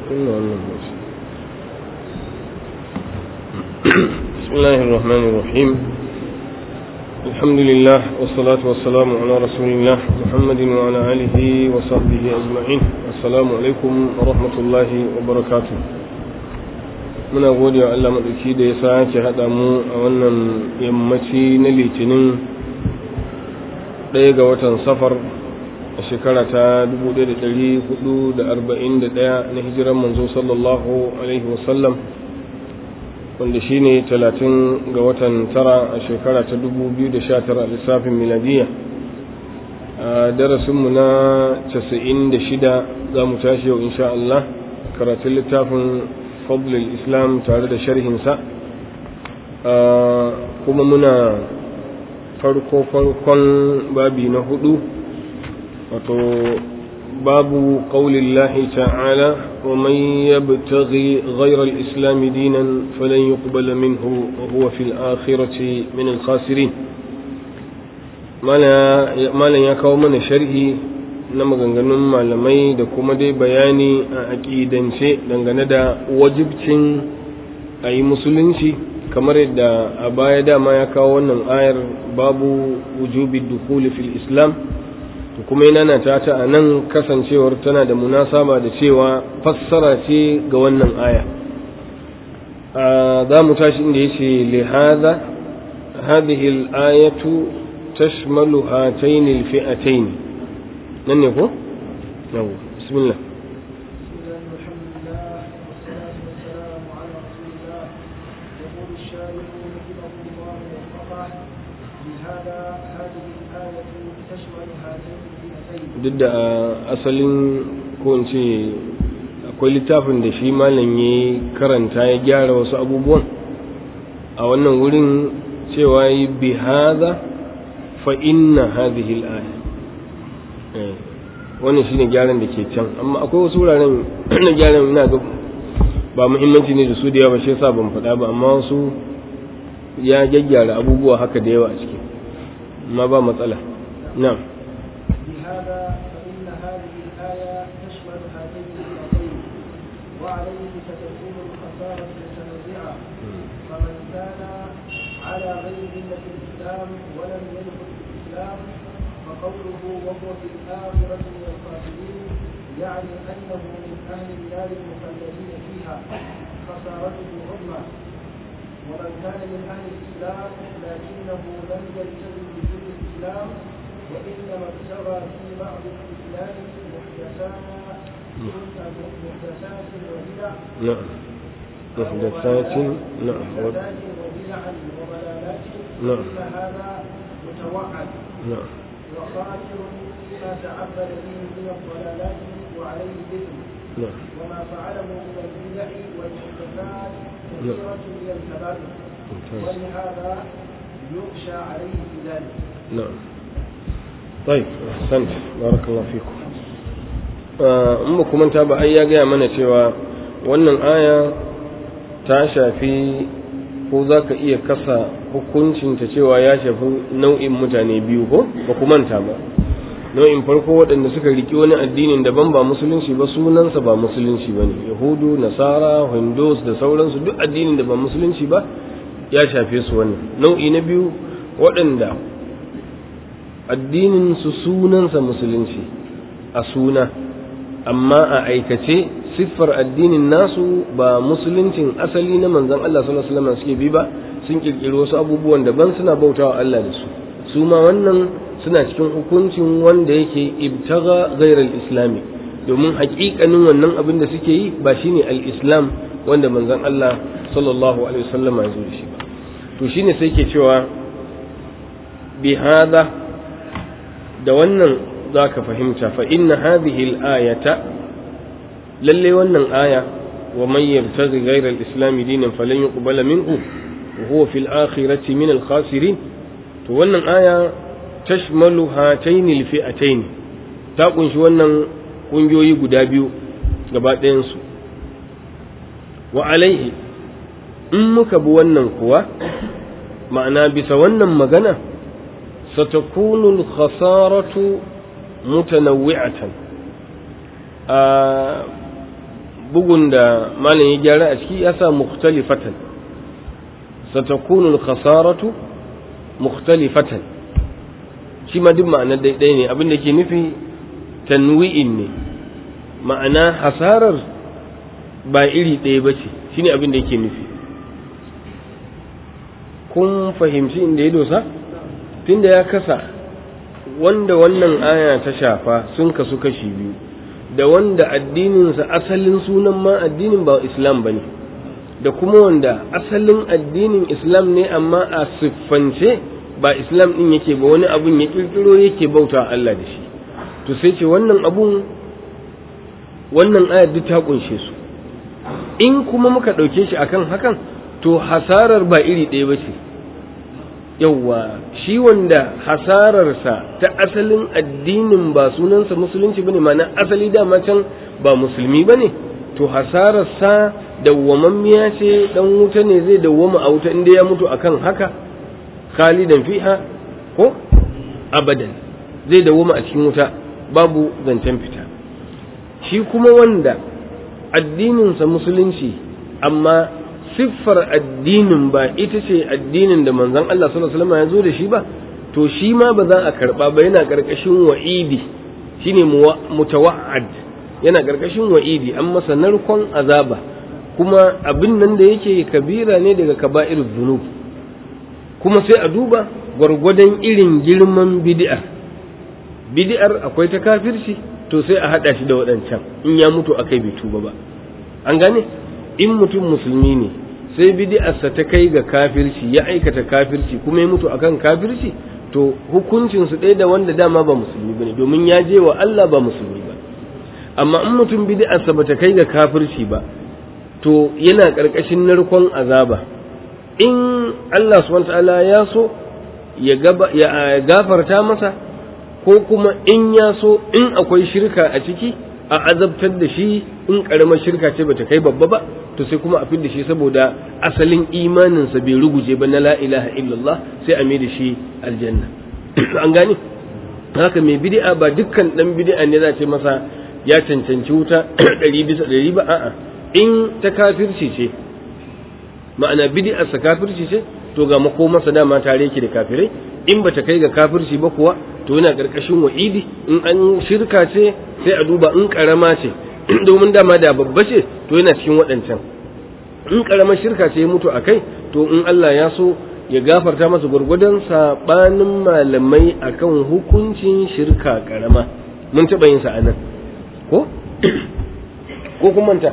kunna wannan mashi بسم الله الرحمن الرحيم الحمد لله والصلاة والسلام على رسول الله محمد وعلى آله وصحبه أجمعين السلام عليكم ورحمة الله وبركاته muna gode wa Allah maɗauki da ya sake haɗa mu a wannan yammaci na litinin ɗaya ga watan safar a shekara ta 1441 na hijiran manzo sallallahu alaihi wasallam wanda shi ne 30 ga watan tara a shekara ta 2019 a lissafin miladiya a darasinmu na 96 za mu tashi yau insha Allah karatun littafin fadlul islam tare da sharhinsa kuma muna farko farkon babi na hudu wato babu qaulillahi ta'ala wa man yabtaghi ghayra al-islam dinan falan yuqbala minhu wa huwa fil akhirati min al-khasirin malan ya kawo mana sharhi na maganganun malamai da kuma dai bayani a aƙidance dangane da wajibcin a yi musulunci kamar yadda a baya dama ya kawo wannan ayar babu wujubi dukuli fil islam to kuma yana ta ta a nan kasancewar tana da munasaba da cewa fassara ce ga wannan aya za mu tashi inda ya ce lihaza hadhihi al-ayatu tashmalu hatayn al-fi'atayn nan ne ko? yau bismillah duk da asalin ko ce akwai littafin da shi malam ya karanta ya gyara wasu abubuwan a wannan wurin cewa yi bi haza fa inna hadhihi al-aya wannan shine gyaran da ke can amma akwai wasu wuraren na gyaran ina ga ba muhimmanci ne da su da yawa shi yasa ban faɗa ba amma wasu ya gyaggyara abubuwa haka da yawa a ciki amma ba matsala na'am وعليه ستكون الخسارة متنوعة فمن كان على غير ملة الإسلام ولم يدخل في الإسلام فقوله وهو في الآخرة من الخاسرين يعني أنه من أهل النار المخلدين فيها خسارته عظمى ومن كان من أهل الإسلام لكنه لم يلتزم بكل الإسلام وإنما ابتغى في بعض الإسلام محدثات محدثات وبدع نعم محدثات نعم محدثات وبدعا وضلالات نعم. فإن هذا متوعد نعم وخاسر فيما تعبد به من الضلالات وعليه اثم نعم وما فعله من البدع والمحدثات كثيرة من الكبائر ممتاز ولهذا يخشى عليه في ذلك نعم طيب أحسنت بارك الله فيكم in ba kuma ta ba ai ya gaya mana cewa wannan aya ta shafi ko za ka iya kasa hukuncinta cewa ya shafi nau'in mutane biyu ko ba ku manta ba nau'in farko waɗanda suka riki wani addinin daban ba musulunci ba sunansa ba musulunci ba ne yahudu nasara hindus da sauransu duk addinin da ba musulunci ba ya shafe su wannan nau'i na biyu waɗanda addinin su sunansa musulunci a suna amma a aikace siffar addinin nasu ba musuluncin asali na manzon Allah sallallahu alaihi wasallam suke bi ba sun kirkiri wasu abubuwan daban suna bautawa Allah da su su ma wannan suna cikin hukuncin wanda yake ibtaga ghairal islami domin haƙiƙanin wannan abin da suke yi ba shine al-islam wanda manzon Allah sallallahu alaihi wasallam ya zo da shi ba to shine sai ke cewa bi hada da wannan za ka fahimta fa inna hadhihi al-ayata lalle wannan aya wa man yabtaghi ghayra al-islam dinan falan yuqbala minhu wa huwa fil akhirati min al-khasirin to wannan aya tashmalu hatayn al-fi'atayn ta kunshi wannan kungiyoyi guda biyu gaba ɗayan su wa alaihi in muka bi wannan kuwa ma'ana bisa wannan magana satakunu al-khasaratu mutanawwi'atan bugun da malam ya gyara a ciki ya sa mukhtalifatan satakunu al-khasaratu mukhtalifatan shi ma duk ma'anar daidai ne abin da ke nufi tanwi'in ne ma'ana hasarar ba iri ɗaya ba ce shi ne abin da yake nufi kun fahimci inda ya dosa tunda ya kasa wanda wannan aya ta shafa sun kasu kashi biyu da wanda addininsa asalin sunan ma addinin ba islam ba ne da kuma wanda asalin addinin islam ne amma a siffance ba islam ɗin yake ba wani abun ya ƙirƙiro yake bauta Allah da shi to sai ce wannan abun wannan ayar duk ta kunshe su in kuma muka ɗauke shi akan hakan to hasarar ba iri ɗaya ba ce yauwa shi wanda hasararsa ta asalin addinin ba sunansa musulunci bane ma'ana asali dama can ba musulmi bane to hasararsa dawwamammiya ce dan wuta ne zai dawwama a wuta inda ya mutu akan haka khalidan fiha ko abadan zai dawwama a cikin wuta babu zancen fita shi kuma wanda addininsa musulunci amma siffar addinin ba ita ce addinin da manzon Allah sallallahu alaihi wasallam ya zo da shi ba to shi ma ba za a karba ba yana karkashin wa'idi shine mutawa'ad yana karkashin wa'idi an masa narkon azaba kuma abin nan da yake kabira ne daga kaba'ir dhunub kuma sai a duba gwargwadon irin girman bid'a bid'ar akwai ta kafirci to sai a hada shi da waɗancan in ya mutu akai bai tuba ba an gane in mutum musulmi ne sai bid'arsa ta kai ga kafirci ya aikata kafirci kuma ya mutu akan kafirci to hukuncin su ɗaya da wanda dama ba musulmi bane domin ya je wa Allah ba musulmi ba amma in mutum bid'arsa bata kai ga kafirci ba to yana ƙarƙashin narkon azaba in Allah subhanahu ta'ala ya so ya gafarta masa ko kuma in ya so in akwai shirka a ciki a azabtar da shi in karamar shirka ce bata kai babba ba to sai kuma a fidda shi saboda asalin imaninsa bai ruguje ba na la ilaha illallah sai a mai da shi aljanna an gane haka mai bid'a ba dukkan dan bid'a ne za ce masa ya cancanci wuta ɗari bisa ɗari ba a'a in ta kafirci ce ma'ana bid'arsa kafirci ce to ga makomarsa dama tare yake da kafirai in bata kai ga kafirci ba kuwa to yana karkashin wa'idi in an shirka ce sai a duba in karama ce domin dama da babba ce to yana cikin waɗancan in karamar shirka ce ya mutu a kai to in Allah ya so ya gafarta masa gwargwadon sabanin malamai akan hukuncin shirka karama mun taɓa yin sa a nan ko ko kun manta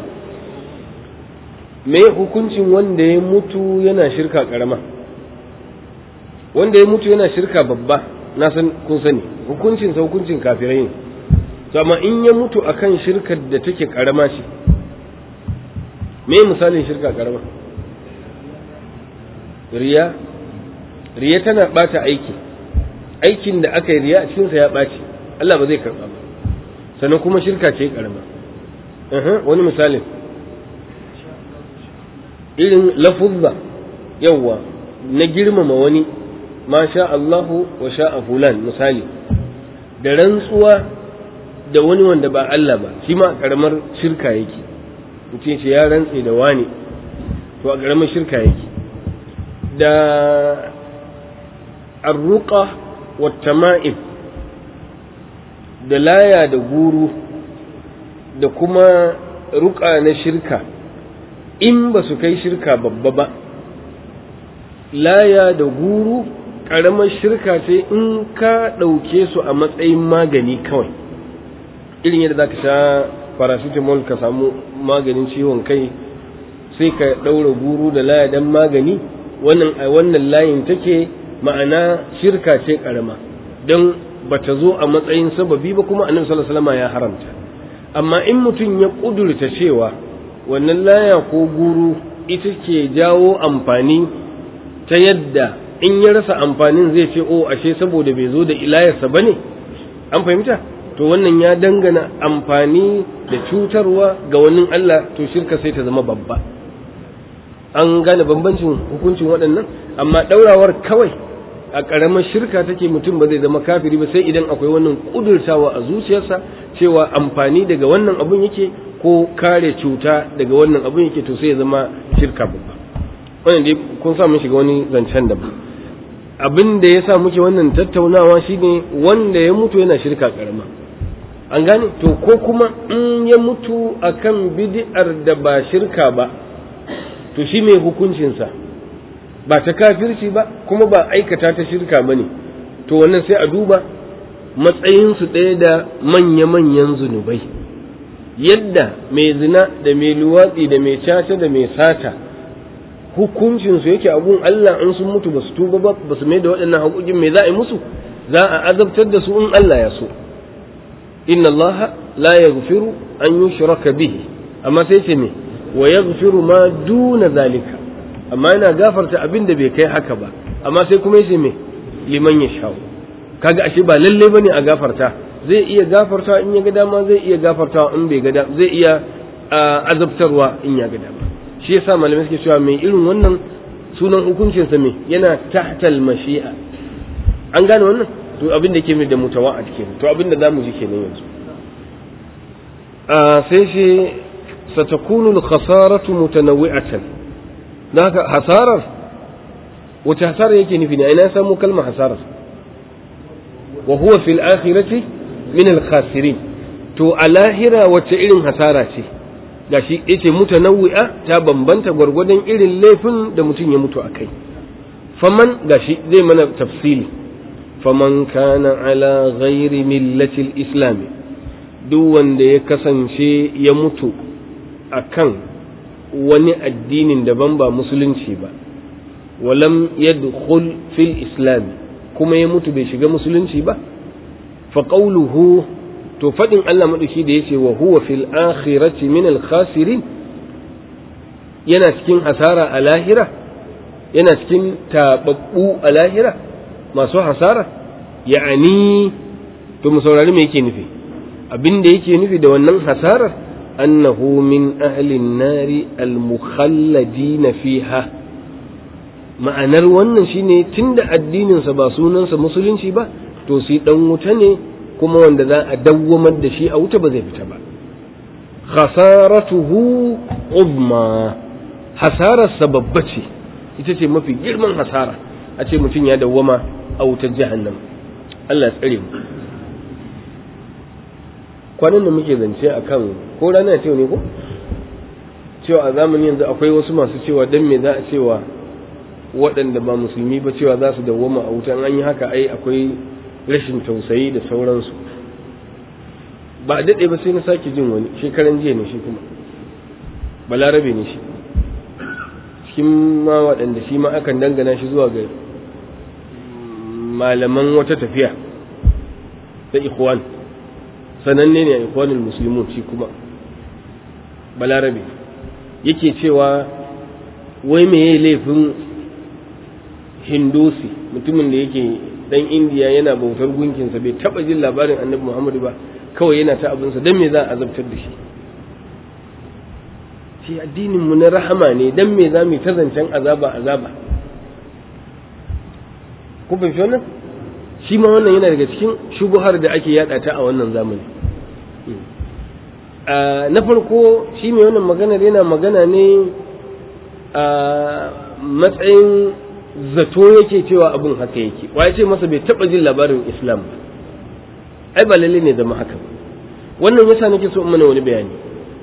me hukuncin wanda ya mutu yana shirka karama wanda ya mutu yana shirka babba na san kun sani hukuncin sa hukuncin kafirai ne to amma in ya mutu akan shirkar da take karama ce me misalin shirka karama riya riya tana bata aiki aikin da aka yi riya a cikinsa ya ɓaci Allah ba zai karɓa ba sannan kuma shirka ce karama wani misalin irin lafuzza yawwa na girmama wani ma sha Allahu wa sha'a fulan misali da rantsuwa da wani wanda ba Allah ba shi ma karamar shirka yake mutum ce ya rantse da wani to a karamar shirka yake da arruqa wa tama'im da laya da guru da kuma ruka na shirka in ba su kai shirka babba ba laya da guru ƙaramar shirka ce in ka ɗauke su a matsayin magani kawai irin yadda za ka sha paracetamol ka samu maganin ciwon kai sai ka ɗaura guru da laya don magani wannan a wannan layin take ma'ana shirka ce ƙarama don ba ta zo a matsayin sababi ba kuma annabi sallallahu alaihi wasallam ya haramta amma in mutum ya ƙudurta cewa wannan laya ko guru ita ke jawo amfani ta yadda in ya rasa amfanin zai ce o ashe saboda bai zo da ilayarsa ba ne an fahimta to wannan ya dangana amfani da cutarwa ga wani Allah to shirka sai ta zama babba an gane bambancin hukuncin waɗannan amma ɗaurawar kawai a ƙaramar shirka take mutum ba zai zama kafiri ba sai idan akwai wannan ƙudurtawa a zuciyarsa cewa amfani daga wannan abun yake ko kare cuta daga wannan abin yake to sai ya zama shirka babba wannan dai kun sa mun shiga wani zancen da abin da ya sa muke wannan tattaunawa shine wanda ya mutu yana shirka karama an gane to ko kuma in ya mutu akan bid'ar da ba shirka ba to shi mai hukuncinsa ba ta kafirci ba kuma ba aikata ta shirka ba ne to wannan sai a duba matsayinsu ɗaya da manya-manyan zunubai yadda mai zina da mai luwatsi da mai caca da mai sata hukuncinsu yake abun Allah in sun mutu ba su tuba ba ba su mai da waɗannan haƙoƙin mai za a yi musu za a azabtar da su in Allah ya so inna Allah la yaghfiru an yushraka bihi amma sai ce me wa yaghfiru ma duna zalika amma yana gafarta abin da bai kai haka ba amma sai kuma yace me liman yashau kaga ashe ba lalle bane a gafarta zai iya gafarta in ya ga dama zai iya gafarta in bai ga dama zai iya azabtarwa in ya ga dama shi yasa malamai suke cewa mai irin wannan sunan hukuncin sa me yana tahtal mashi'a an gane wannan to abin da ke mai da mutawa'ad kenan to abin da zamu ji kenan yanzu sai shi satakunu al-khasaratu mutanawwi'atan haka hasarar wace hasarar yake nufi ne ina samu kalmar hasarar wa huwa fil akhirati min al-khasirin to a lahira wace irin hasara ce gashi yace mutanawwi'a ta bambanta gwargwadon irin laifin da mutum ya mutu akai faman gashi zai mana tafsili faman kana ala ghairi millati al-islam duk wanda ya kasance ya mutu akan wani addinin daban ba musulunci ba walam yadkhul fil islam kuma ya mutu bai shiga musulunci ba fa qawluhu to fadin Allah madauki da yace wa huwa fil akhirati min al khasirin yana cikin hasara a lahira yana cikin tababbu a lahira masu hasara ya'ani to mu saurari me yake nufi abin da yake nufi da wannan hasarar annahu min ahlin nari al-mukhalladina fiha ma'anar wannan shine tunda addininsa ba sunansa musulunci ba to sai dan wuta ne kuma wanda za a dawwamar da shi a wuta ba zai fita ba khasaratuhu uzma hasararsa babba ce ita ce mafi girman hasara a ce mutum ya dawwama a wutar jahannam Allah ya tsare mu kwanan da muke zance a kan ko rana ce ne ko cewa a zamanin yanzu akwai wasu masu cewa dan me za a cewa waɗanda ba musulmi ba cewa za su dawwama a wutan an yi haka ai akwai rashin tausayi da sauransu ba a daɗe ba sai na sake jin wani shekaran jiya ne shi kuma balarabe ne shi cikin ma waɗanda shi ma akan dangana shi zuwa ga malaman wata tafiya ta ikhwan sananne ne a ikwanin musulmun shi kuma balarabe yake cewa wai me laifin hindusi mutumin da yake dan indiya yana bautar gunkinsa bai taba jin labarin annabi muhammadu ba kawai yana ta abinsa don me za a azabtar da shi shi addinin mu na rahama ne don me za mu ta zancen azaba azaba ku fahimci wannan shi ma wannan yana daga cikin shubuhar da ake yada ta a wannan zamani na farko shi mai wannan maganar yana magana ne a matsayin zato yake cewa abin haka yake wa ce masa bai taba jin labarin islam ba ai ba lalle ne zama haka wannan yasa nake so in mana wani bayani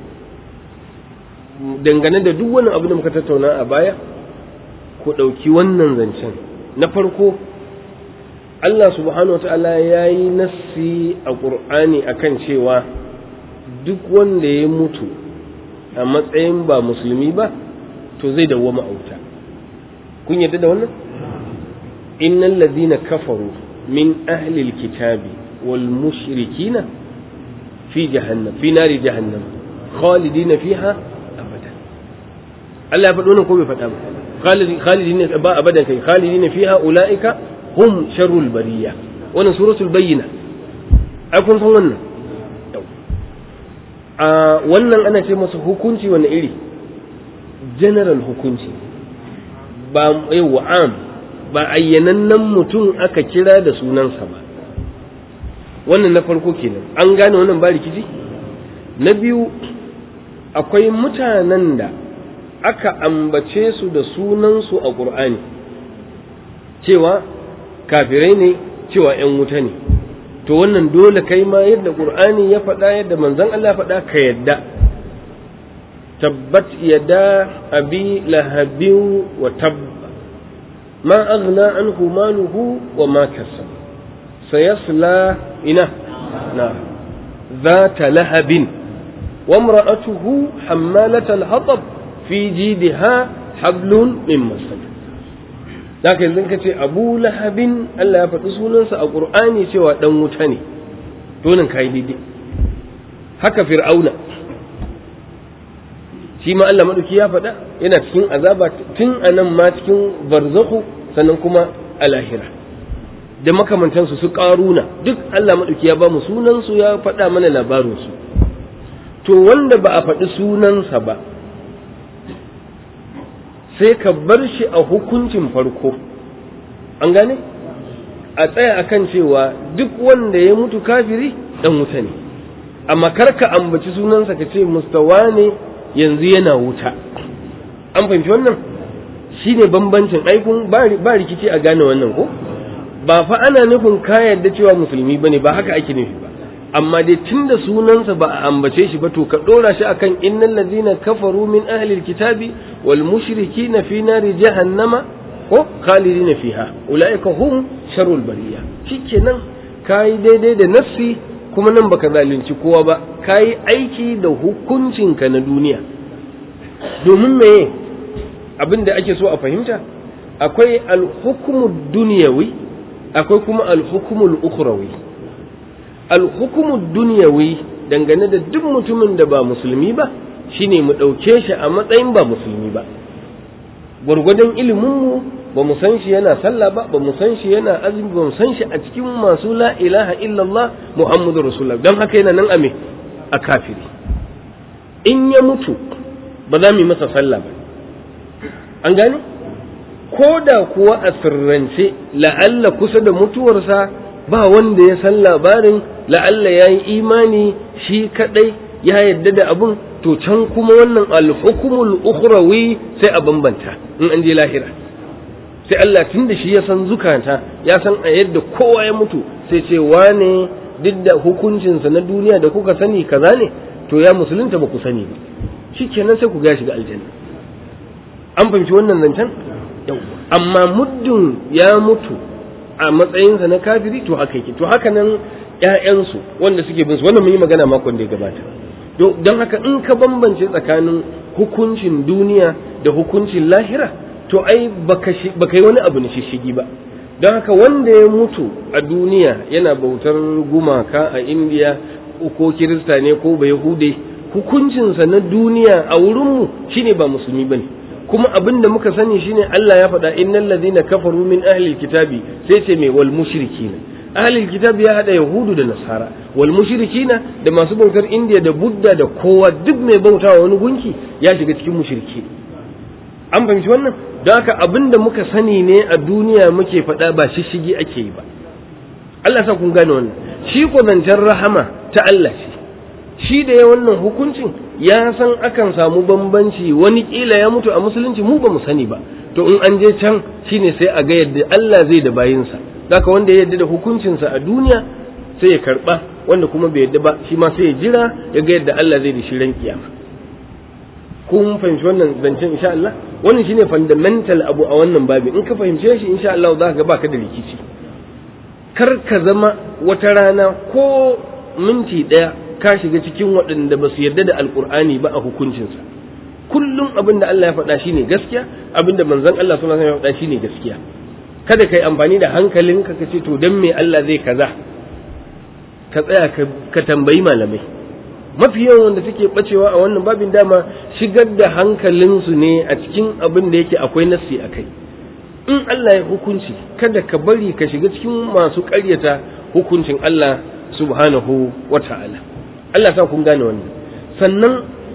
dangane da duk wani abu da muka tattauna a baya ku ɗauki wannan zancen na farko Allah subhanahu wa ta'ala ya yi nassi a ƙur'ani akan cewa duk wanda ya mutu a matsayin ba musulmi ba to zai dawwama a wuta kun yadda da wannan innal ladhina kafaru min ahli alkitabi wal mushrikina fi jahannam fi nari jahannam khalidina fiha abada Allah ya faɗo wannan ko bai faɗa ba khalidina ba abadan kai khalidina fiha ulaika hum sharrul bariya wannan suratul bayyina ai kun san wannan a wannan ana ce masa hukunci wani iri general hukunci ba yawa am ba ayyanannen mutum aka kira da sunansa ba wannan na farko kenan an gane wannan ba rikici na biyu akwai mutanen da aka ambace su da sunansu a ƙur'ani cewa kafirai ne cewa ‘yan wuta ne to wannan dole kai ma yadda ƙur'ani ya faɗa yadda manzon Allah faɗa ka yadda tabbat yada abi lahabin wa tabba ma aghna anhu maluhu wa ma kasab sayasla ina na ذات لهب وامرأته حمالة الحطب في جيدها حبل من مسد Zaka yanzu ka ce Abu Lahabin Allah ya faɗi sunansa a Ƙur'ani cewa ɗan wuta ne, to nan ka yi daidai. Haka Fir'auna, shi ma Allah maɗauki ya faɗa yana cikin azaba tun a nan ma cikin barzahu sannan kuma a lahira. Da makamantansu su ƙaruna duk Allah maɗauki ya ba mu sunansu ya faɗa mana labarinsu. To wanda ba a faɗi sunansa ba, sai ka bar shi a hukuncin farko an gane a tsaya akan cewa duk wanda ya mutu kafiri dan wuta ne amma kar ka ambaci sunansa ka ce mustawa ne yanzu yana wuta an fahimci wannan shine bambancin aikun ba rikici a gane wannan ko ba fa ana nufin ka yarda cewa musulmi bane ba haka ake nufi ba amma dai tunda sunansa ba a ambace shi ba to ka dora shi akan innal ladina kafaru min ahli alkitabi wal mushrikina fi nari jahannama ko khalidina fiha ulaika hum sharul bariya shikenan kai daidai da nafsi kuma nan baka zalunci kowa ba kai aiki da hukuncinka na duniya domin meye abin da ake so a fahimta akwai alhukumu duniyawi akwai kuma alhukumul ukhrawi alhukumu duniyawi dangane da duk mutumin da ba musulmi ba shine mu ɗauke shi a matsayin ba musulmi ba gwargwadon iliminmu ba mu san shi yana sallah ba ba mu san shi yana azumi ba mu san shi a cikin masu la ilaha illallah muhammadu rasulullah don haka yana nan ame a kafiri in ya mutu ba za mu yi masa sallah ba an gane ko da kuwa a sirrance la'alla kusa da mutuwarsa ba wanda ya san labarin la'alla ya yi imani shi kadai ya yadda da abun to can kuma wannan alhukumul ukhrawi sai a bambanta in an je lahira sai Allah tun da shi ya san zukata ya san a yadda kowa ya mutu sai ce wane duk da hukuncinsa na duniya da kuka sani kaza ne to ya musulunta ba ku sani ba shikenan sai ku ga shiga aljanna an fahimci wannan zancen amma muddin ya mutu a matsayinsa na kafiri to haka yake to haka nan ƴaƴansu wanda suke bin su wannan mun yi magana makon da ya gabata don haka in ka bambance tsakanin hukuncin duniya da hukuncin lahira to ai baka yi wani abu na shishigi ba don haka wanda ya mutu a duniya yana bautar gumaka a indiya ko kirista ne ko bai hude hukuncinsa na duniya a wurinmu shine ba musulmi bane kuma abin da muka sani shine Allah ya faɗa innal ladina kafaru min ahli kitabi sai ce mai wal mushrikina ahli kitabi ya hada yahudu da nasara wal mushrikina da masu bautar indiya da budda da kowa duk mai bautawa wani gunki ya shiga cikin mushriki an fahimci wannan don haka abin da muka sani ne a duniya muke faɗa ba shishigi ake yi ba Allah sa kun gane wannan shi ko zancen rahama ta Allah shi shi da ya wannan hukuncin ya san akan samu bambanci wani kila ya mutu a musulunci mu ba mu sani ba to in an je can shine sai a ga yadda Allah zai da bayinsa haka wanda ya yarda da hukuncinsa a duniya sai ya karba wanda kuma bai yarda ba shi ma sai ya jira ya ga yadda Allah zai da shi ran kiyama kun fahimci wannan zancen insha Allah wannan shine fundamental abu a wannan babi in ka fahimce shi insha Allah za ka ga baka da rikici kar ka zama wata rana ko minti daya ka shiga cikin waɗanda ba su yarda da alkur'ani ba a hukuncinsa kullum abin da Allah ya faɗa shine gaskiya abin da manzon Allah sallallahu alaihi wasallam ya faɗa shine gaskiya kada kai amfani da hankalinka ka ce to dan me Allah zai kaza ka tsaya ka tambayi malamai mafi yawan wanda suke bacewa a wannan babin dama shigar da hankalinsu ne a cikin abin da yake akwai nassi a kai in Allah ya hukunci kada ka bari ka shiga cikin masu ƙaryata hukuncin Allah subhanahu wa ta'ala Allah sa kun gane wannan sannan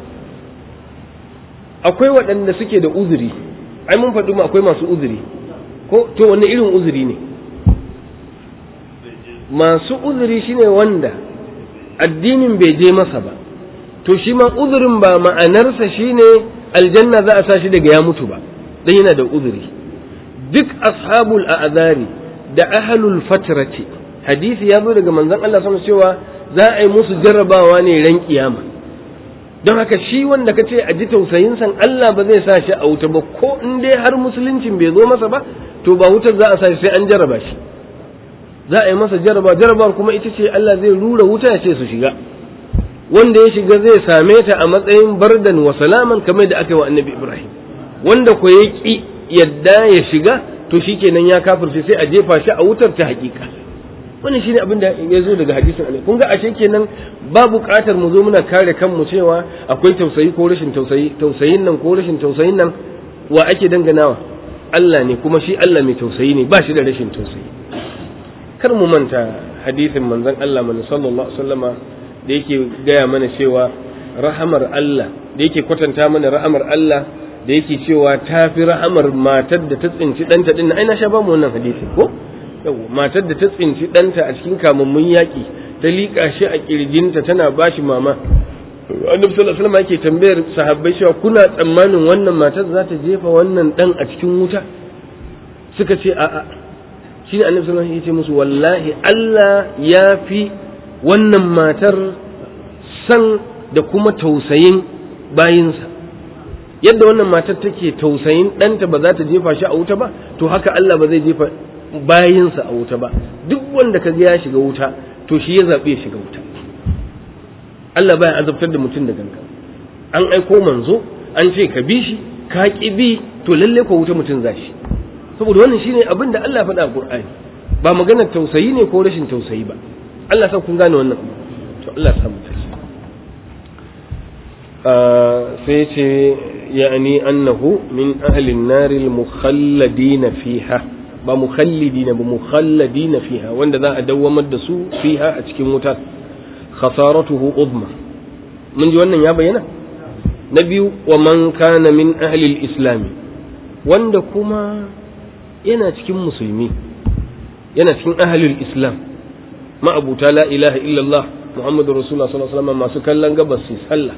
akwai waɗanda suke da uzuri ai mun faɗi akwai masu uzuri ko to wanne irin uzuri ne masu uzuri shine wanda addinin bai je masa ba to shi ma uzurin ba ma'anarsa shine aljanna za a sa shi daga ya mutu ba dan yana da uzuri duk ashabul a'zari da ahlul fatrati hadisi ya zo daga manzon Allah sama cewa za a yi musu jarrabawa ne ran kiyama don haka shi wanda ka ce a ji tausayin san Allah ba zai sa shi a wuta ba ko in dai har musuluncin bai zo masa ba to ba wutar za a sa shi sai an jarraba shi za a yi masa jarraba jarrabar kuma ita ce Allah zai rura wuta ya ce su shiga wanda ya shiga zai same ta a matsayin bardan wa salaman kamar da aka yi wa annabi Ibrahim wanda ko ya ki yadda ya shiga to shikenan ya kafirce sai a jefa shi a wutar ta hakika wannan shine abin da ya zo daga hadisin annabi kun ga ashe kenan ba buƙatar mu zo muna kare kanmu cewa akwai tausayi ko rashin tausayi tausayin nan ko rashin tausayin nan wa ake danganawa Allah ne kuma shi Allah mai tausayi ne ba shi da rashin tausayi kar mu manta hadisin manzon Allah man sallallahu alaihi wasallama da yake gaya mana cewa rahamar Allah da yake kwatanta mana rahamar Allah da yake cewa ta fi rahamar matar da ta tsinci ɗanta ɗin ai na sha ba mu wannan hadisi ko yawa matar da ta tsinci ɗanta a cikin kamammun yaƙi ta liƙa shi a ƙirjinta tana ba shi mama annabi sallallahu alaihi wasallam yake tambayar sahabbai cewa kuna tsammanin wannan matar za ta jefa wannan ɗan a cikin wuta suka ce a'a shi ne annabi sallallahu alaihi wasallam ya ce musu wallahi Allah ya fi wannan matar san da kuma tausayin bayinsa yadda wannan matar take tausayin ɗanta ba za ta jefa shi a wuta ba to haka Allah ba zai jefa bayinsa a wuta ba duk wanda ka ya shiga wuta to shi ya zaɓe ya shiga wuta Allah baya azabtar da mutum da ganka an aiko manzo an ce ka bi shi ka ki bi to lalle ko wuta mutum za shi saboda wannan shine abin da Allah faɗa a Qur'ani ba maganar tausayi ne ko rashin tausayi ba Allah sa kun gane wannan to Allah sa mu tashi sai ce yani annahu min ahli an-nar al-mukhalladin fiha ba mukhallidina ba mukhalladina fiha wanda za a dawwamar da su fiha a cikin wuta khasaratuhu uzma mun ji wannan ya bayyana na biyu wa man kana min ahli al-islam wanda kuma yana cikin musulmi yana cikin ahli al-islam ma'abuta la ilaha illallah muhammadu rasulullah sallallahu alaihi wasallam masu kallon gabas su sallah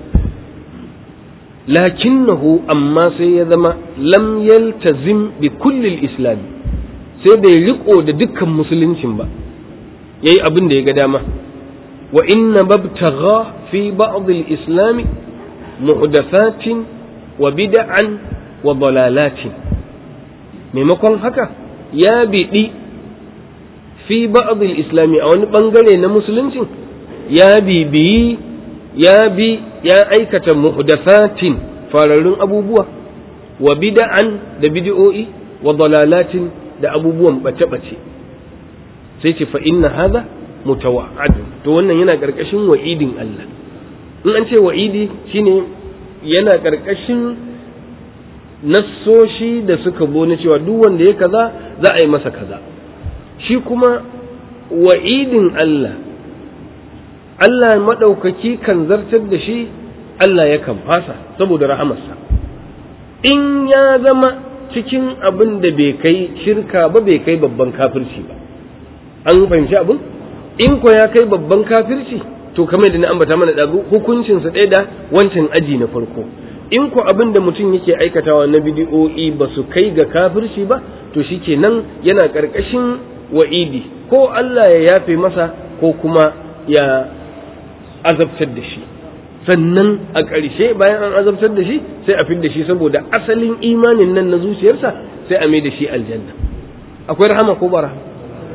lakinnahu amma sai ya zama lam yaltazim bi kulli al-islam sai bai riko da dukkan musuluncin ba yayi abin da ya ga dama wa inna babtagha fi ba'd al-islam muhdathatin wa bid'an wa dalalatin maimakon haka ya biɗi fi ba'd al-islam a wani bangare na musuluncin ya bibiyi ya bi ya aikata muhdathatin fararrun abubuwa wa bid'an da bid'o'i wa dalalatin da abubuwan bace-bace sai ce fa inna hadha mutawa'ad to wannan yana karkashin wa'idin Allah in an ce wa'idi shine yana karkashin nassoshi da suka zo na cewa duk wanda ya kaza za a yi masa kaza shi kuma wa'idin Allah Allah maɗaukaki kan zartar da shi Allah yakan fasa saboda rahamarsa in ya zama cikin abin da bai kai shirka ba bai kai babban kafirci ba an fahimci abin in ko ya kai babban kafirci to kamar da na ambata mana ɗazu hukuncinsa ɗaya da wancan aji na farko in ko abin da mutum yake aikatawa na bidiyo'i ba su kai ga kafirci ba to shi kenan yana ƙarƙashin wa'idi ko Allah ya yafe masa ko kuma ya azabtar da shi sannan a ƙarshe bayan an azabtar da shi sai a fid da shi saboda asalin imanin nan na zuciyarsa sai a mai da shi aljanna akwai rahama ko ba rahama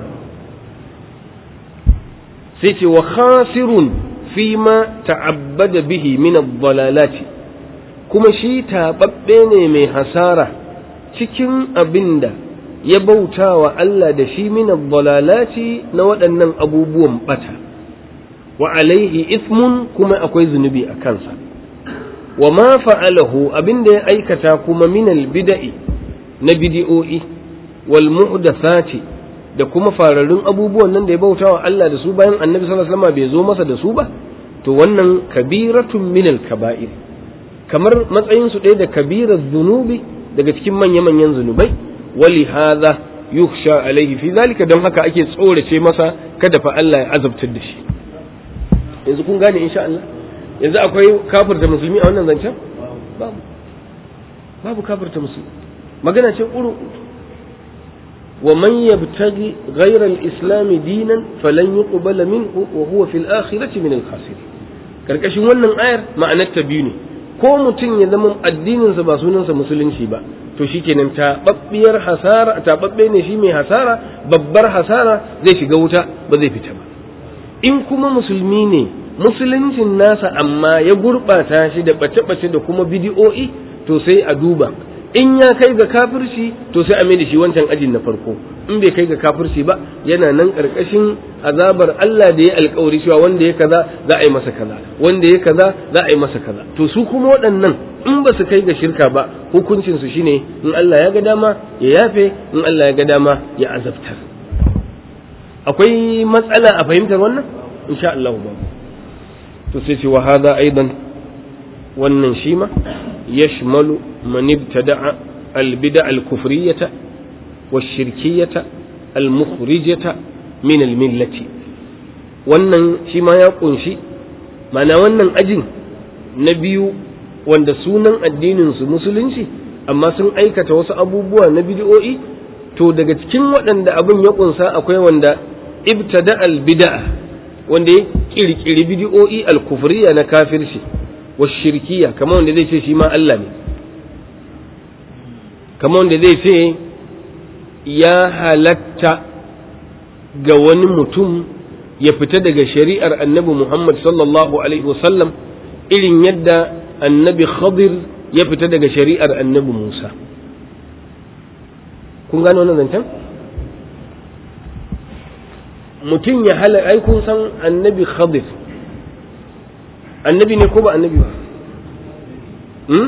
sai ce wa khasirun fi ma ta'abbada bihi min ad-dalalati kuma shi taɓaɓɓe ne mai hasara cikin abinda ya bauta wa Allah da shi min ad-dalalati na waɗannan abubuwan bata wa alaihi ismun kuma akwai zunubi a kansa wa ma fa'alahu abinda ya aikata kuma minal bida'i na bidi'o'i wal muhdathati da kuma fararrun abubuwan nan da ya bauta wa Allah da su bayan annabi sallallahu alaihi wasallam bai zo masa da su ba to wannan kabiratun minal kaba'ir kamar matsayin su ɗaya da kabirar zunubi daga cikin manya-manyan zunubai wali hadha yukhsha alaihi fi zalika don haka ake tsorace masa kada fa Allah ya azabtar da shi yanzu kun gane insha Allah yanzu akwai kafirta musulmi a wannan zancen babu babu kafirta musulmi magana ce ƙuru wa man yabtaghi ghayra al-islam dinan falan yuqbala minhu wa huwa fil akhirati min al-khasirin karkashin wannan ayar ma'anar ta biyu ne ko mutum ya zama addininsa ba sunansa musulunci ba to shikenan taɓaɓɓiyar hasara taɓaɓɓe ne shi mai hasara babbar hasara zai shiga wuta ba zai fita ba in kuma musulmi ne musuluncin nasa amma ya gurɓata shi da ɓace-ɓace da kuma bidi'o'i to sai a duba in ya kai ga kafirci to sai a mai da shi wancan ajin na farko in bai kai ga kafirci ba yana nan ƙarƙashin azabar Allah da ya alƙawari cewa wanda ya kaza za a yi masa kaza wanda ya kaza za a yi masa kaza to su kuma waɗannan in ba su kai ga shirka ba hukuncin su shine in Allah ya ga dama ya yafe in Allah ya ga dama ya azabtar akwai matsala a fahimtar wannan insha Allah ba to sai ce wa hada aidan wannan shi ma yashmalu man ibtada'a al-bid'a al-kufriyyah wash-shirkiyyah al-mukhrijah min al-millati wannan shi ma ya kunshi mana wannan ajin na biyu wanda sunan addinin su musulunci amma sun aikata wasu abubuwa na bid'o'i to daga cikin waɗanda abin ya kunsa akwai wanda ibtada al-bid'a wanda ya kirkiri bid'o'i al-kufriya na kafirci wa shirkiya kamar wanda zai ce shi ma Allah ne kamar wanda zai ce ya halatta ga wani mutum ya fita daga shari'ar annabi Muhammad sallallahu alaihi wasallam irin yadda annabi Khadir ya fita daga shari'ar annabi Musa kun gano wannan zancen? mutum ya hala ai kun san annabi khadir annabi ne ko ba annabi ba hmm?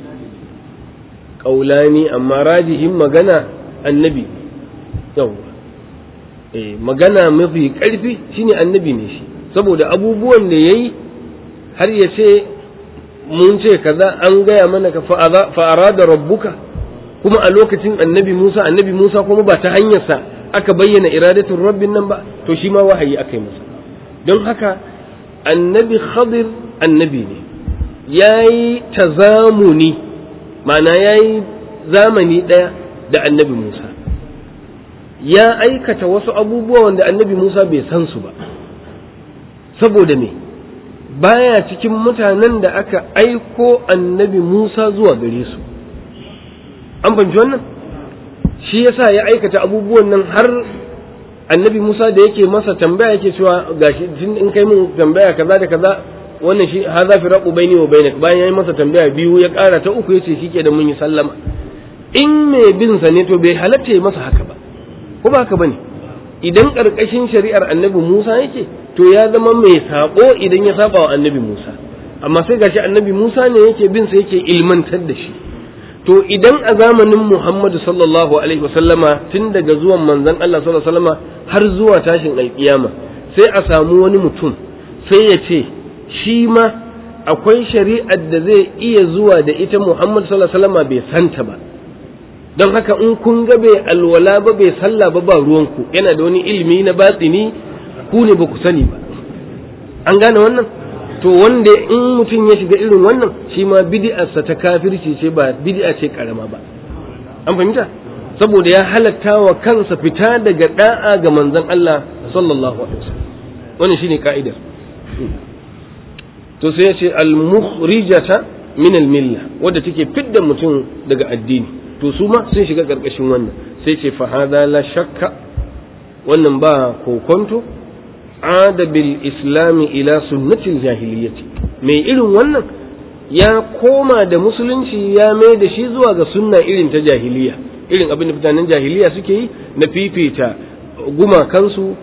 ƙaulani amma rajihin magana annabi yau eh, magana mafi ƙarfi shine annabi ne shi saboda abubuwan da ya yi har ya ce mun ce kaza an gaya mana ka fa'ara da rabbuka kuma a lokacin annabi musa annabi musa kuma ba ta hanyarsa aka bayyana iradatun rabbin nan ba to shi ma wahayi aka yi masa don haka annabi khadir annabi ne ya yi tazamuni ma'ana ya yi zamani ɗaya da annabi musa ya aikata wasu abubuwa wanda annabi musa bai san su ba saboda me baya cikin mutanen da aka aiko annabi musa zuwa gare su an fahimci wannan shi yasa ya aikata abubuwan nan har annabi Musa da yake masa tambaya yake cewa gashi in kai mun tambaya kaza da kaza wannan shi hadha firaqu baini wa bainak bayan yayi masa tambaya biyu ya ƙara ta uku yace shike da mun yi sallama in mai bin sa ne to bai halatta masa haka ba ko ba haka bane idan karkashin shari'ar annabi Musa yake to ya zama mai sabo idan ya saba wa annabi Musa amma sai gashi annabi Musa ne yake bin sa yake ilmantar da shi to idan a zamanin Muhammadu sallallahu alaihi wasallama tun daga zuwan manzon Allah sallallahu alaihi wasallama har zuwa tashin alkiyama sai a samu wani mutum sai ya ce shi ma akwai shari'ar da zai iya zuwa da ita Muhammadu sallallahu alaihi wasallama bai santa ba don haka in kun ga bai alwala ba bai sallah ba ba ruwanku yana da wani ilimi na batsini ku ne ba ku sani ba an gane wannan to wanda in mutum ya shiga irin wannan shi ma bid'arsa ta kafirci ce ba bid'a ce karama ba an fahimta saboda ya halatta wa kansa fita daga da'a ga manzon Allah sallallahu alaihi wasallam wannan shine ka'idar to sai ya ce al-mukhrijata min al-milla wadda take fidda mutum daga addini to su ma sun shiga karkashin wannan sai ce fa hadha la shakka wannan ba kokonto ada bil islami ila sunnatil jahiliyyati mai irin wannan ya koma da musulunci ya mai da shi zuwa ga sunna irin ta jahiliya irin abin da mutanen jahiliya suke yi na fifita gumakansu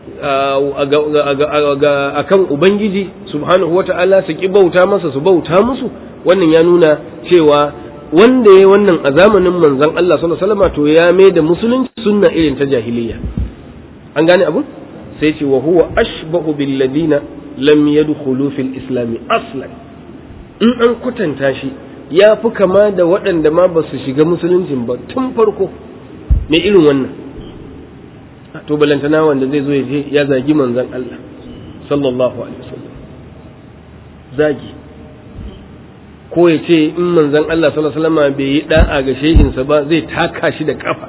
a kan ubangiji subhanahu wa ta'ala su ki bauta masa su bauta musu wannan ya nuna cewa wanda ya wannan a zamanin manzon Allah sallallahu alaihi wasallam to ya mai da musulunci sunna irin ta jahiliya an gane abu sai ce wa huwa ashbahu bil ladina lam yadkhulu fil islam aslan in an kwatanta shi ya fi kama da waɗanda ma ba su shiga musuluncin ba tun farko me irin wannan to balantana wanda zai zo ya je ya zagi manzon Allah sallallahu alaihi wasallam zagi ko ya ce in manzon Allah sallallahu alaihi wasallam bai yi da'a ga shehinsa ba zai taka shi da kafa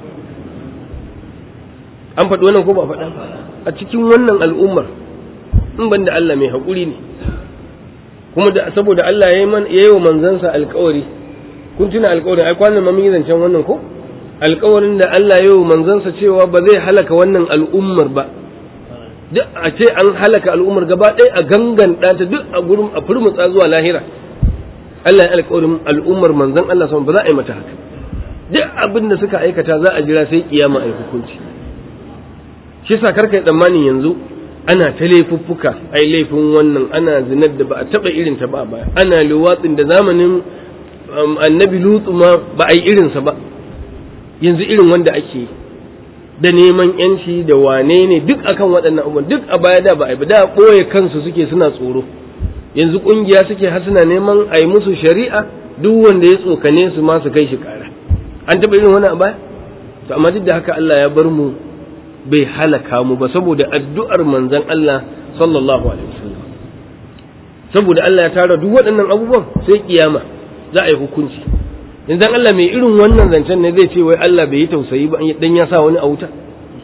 an faɗi wannan ko ba faɗa a cikin wannan al'ummar in ban da Allah mai haƙuri ne kuma da saboda Allah ya yi wa manzansa alƙawari kun tuna alƙawarin ai kwanan ma mun yi zancen wannan ko alƙawarin da Allah ya yi wa manzansa cewa ba zai halaka wannan al'ummar ba duk a ce an halaka al'ummar gaba ɗaya a gangan ɗata duk a gurin a furmutsa zuwa lahira Allah ya alƙawarin al'ummar manzan Allah sama ba za a yi mata haka duk abin da suka aikata za a jira sai kiyama a yi hukunci shi sa karka yi tsammani yanzu ana ta laifuffuka ai laifin wannan ana zinar da ba a taɓa irin ta ba baya ana luwatsin da zamanin annabi lutsu ma ba a yi irinsa ba yanzu irin wanda ake yi da neman yanci da wane ne duk akan waɗannan abubuwan duk a baya da ba a yi ba da ɓoye kansu suke suna tsoro yanzu ƙungiya suke har suna neman a yi musu shari'a duk wanda ya tsokane su ma su kai shi ƙara an taɓa irin wani a baya to amma duk da haka Allah ya bar mu bai halaka mu ba saboda addu'ar manzon Allah sallallahu alaihi wasallam saboda Allah ya tara duk waɗannan abubuwan sai kiyama za a yi hukunci yanzu Allah mai irin wannan zancen ne zai ce wai Allah bai yi tausayi ba dan ya sa wani a wuta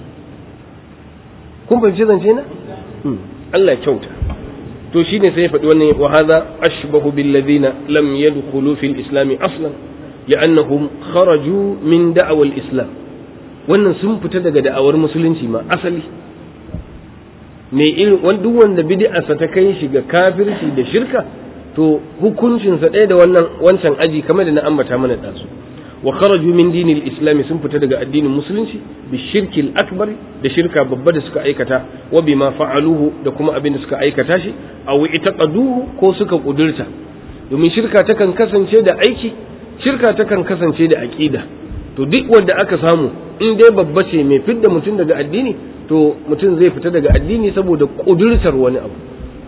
kun fahimci zance na Allah ya kyauta to shine sai ya faɗi wannan wa hadha ashbahu bil ladina lam yadkhulu fil islam aslan li'annahum kharaju min da'awa al islam wannan sun fita daga da'awar musulunci ma asali mai irin duk wanda bid'arsa ta kai shi ga kafirci da shirka to hukuncinsa ɗaya da wannan wancan aji kamar da na ambata mana ɗazu wa kharaju min dinil islami sun fita daga addinin musulunci bi shirkil akbar da shirka babba da suka aikata wa bima fa'aluhu da kuma abin da suka aikata shi aw itaqaduhu ko suka kudurta domin shirka takan kasance da aiki shirka takan kasance da aqida to duk wanda aka samu in dai babba ce mai fidda mutum daga addini to mutum zai fita daga addini saboda kudurtar wani abu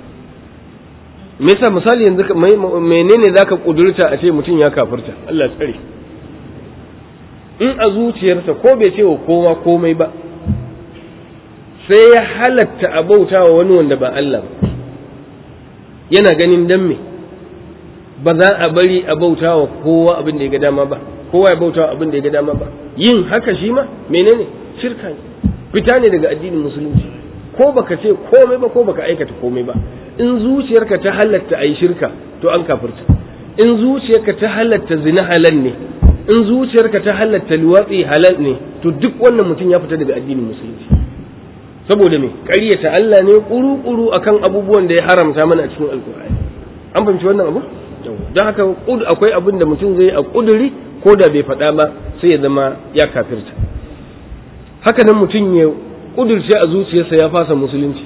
me yasa misali yanzu menene zaka kudurta a ce mutum ya kafirta Allah ya tsare in a zuciyarsa ko bai ce wa kowa komai ba sai ya halatta a bauta wa wani wanda ba Allah ba yana ganin dan me ba za a bari a bauta wa kowa abin da ya ga dama ba kowa ya bauta wa abin da ya ga dama ba yin haka shi ma menene shirka ne fita ne daga addinin musulunci ko baka ce komai ba ko baka aikata komai ba in zuciyarka ta halatta a yi shirka to an kafirta in zuciyarka ta halatta zina halal ne in zuciyarka ta halatta luwatsi halal ne to duk wannan mutum ya fita daga addinin musulunci saboda me ƙaryata Allah ne kuru-kuru akan abubuwan da ya haramta mana a cikin alkur'ani an fahimci wannan abu don haka akwai abin da mutum zai a kuduri ko da bai faɗa ba sai ya zama ya kafirta haka nan mutum ya kudurce a zuciyarsa ya fasa musulunci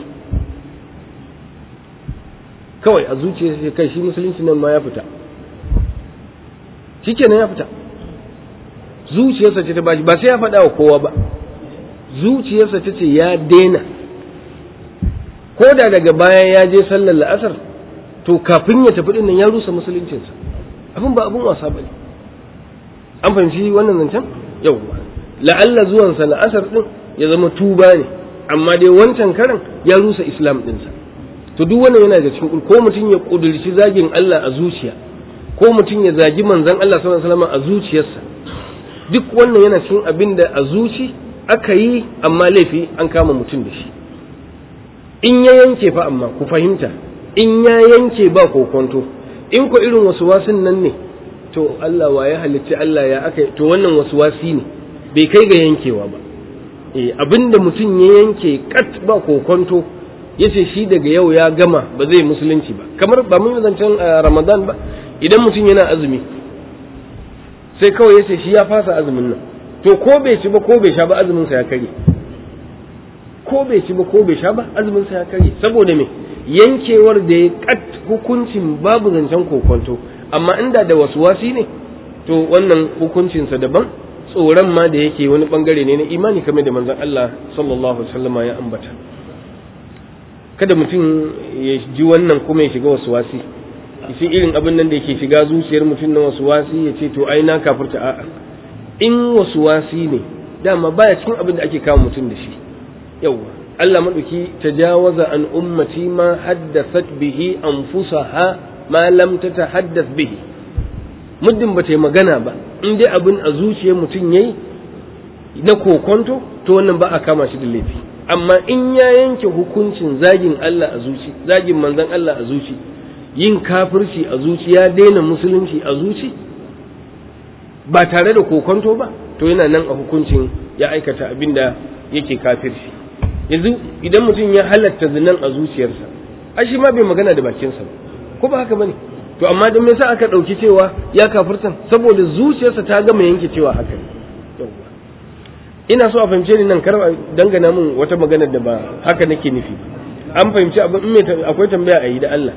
kawai a zuciyarsa kai shi musulunci nan ma ya fita shikenan ya fita zuciyarsa ce ta bashi ba sai ya faɗa wa kowa ba zuciyarsa ta ce ya daina ko da daga baya ya je sallar la'asar to kafin ya tafi din nan ya rusa musuluncinsa abin ba abin wasa bane an fahimci wannan zancen yau la'alla zuwansa la'asar din ya zama tuba ne amma dai wancan karan ya rusa islam dinsa to duk wannan yana da cikin ko mutum ya kudurci zagin Allah a zuciya ko mutum ya zagi manzon Allah sallallahu alaihi wasallam a zuciyarsa duk wannan yana cikin abin da a zuci aka yi amma laifi an kama mutum da shi in ya yanke fa amma ku fahimta in ya yanke ba kokonto in ko irin wasu wasin nan ne to Allah wa ya halicci Allah ya aka to wannan wasu wasi ne bai kai ga yankewa ba eh abinda mutum ya yanke kat ba kokonto yace shi daga yau ya gama ba zai musulunci ba kamar ba mun zancen Ramadan ba idan mutum yana azumi sai kawai yace shi ya fasa azumin nan to ko bai ci ba ko bai sha ba azumin sa ya kare ko bai ci ba ko bai sha ba azumin sa ya kare saboda me yankewar da ya kat hukuncin babu zancen kokonto amma inda da wasi ne to wannan hukuncinsa daban tsoron ma da yake wani bangare ne na imani kamar da manzon Allah sallallahu alaihi wasallama ya ambata kada mutum ya ji wannan kuma ya shiga wasi shi irin abin nan da yake shiga zuciyar mutum na wasi ya ce to ai na kafirta a'a in wasi ne dama baya cikin abin da ake kawo mutum da shi yawwa Allah maɗauki tajawaza an ummati ma haddasat bihi anfusaha ma lam tatahaddath bihi muddin ba ta yi magana ba in dai abin a zuciyar mutum yayi na kokonto to wannan ba a kama shi da laifi amma in ya yanke hukuncin zagin Allah a zuci zagin manzon Allah a zuci yin kafirci a zuci ya daina musulunci a zuci ba tare da kokonto ba to yana nan a hukuncin ya aikata abin da yake kafirci yanzu idan mutum ya halatta zinan a zuciyarsa ai shi ma bai magana da bakinsa ba ko ba haka bane to amma dan me yasa aka dauki cewa ya kafirtan saboda zuciyarsa ta gama yanke cewa haka ne ina so a fahimce ni nan kar dangana min wata magana da ba haka nake nufi an fahimci abin in mai akwai tambaya a yi da Allah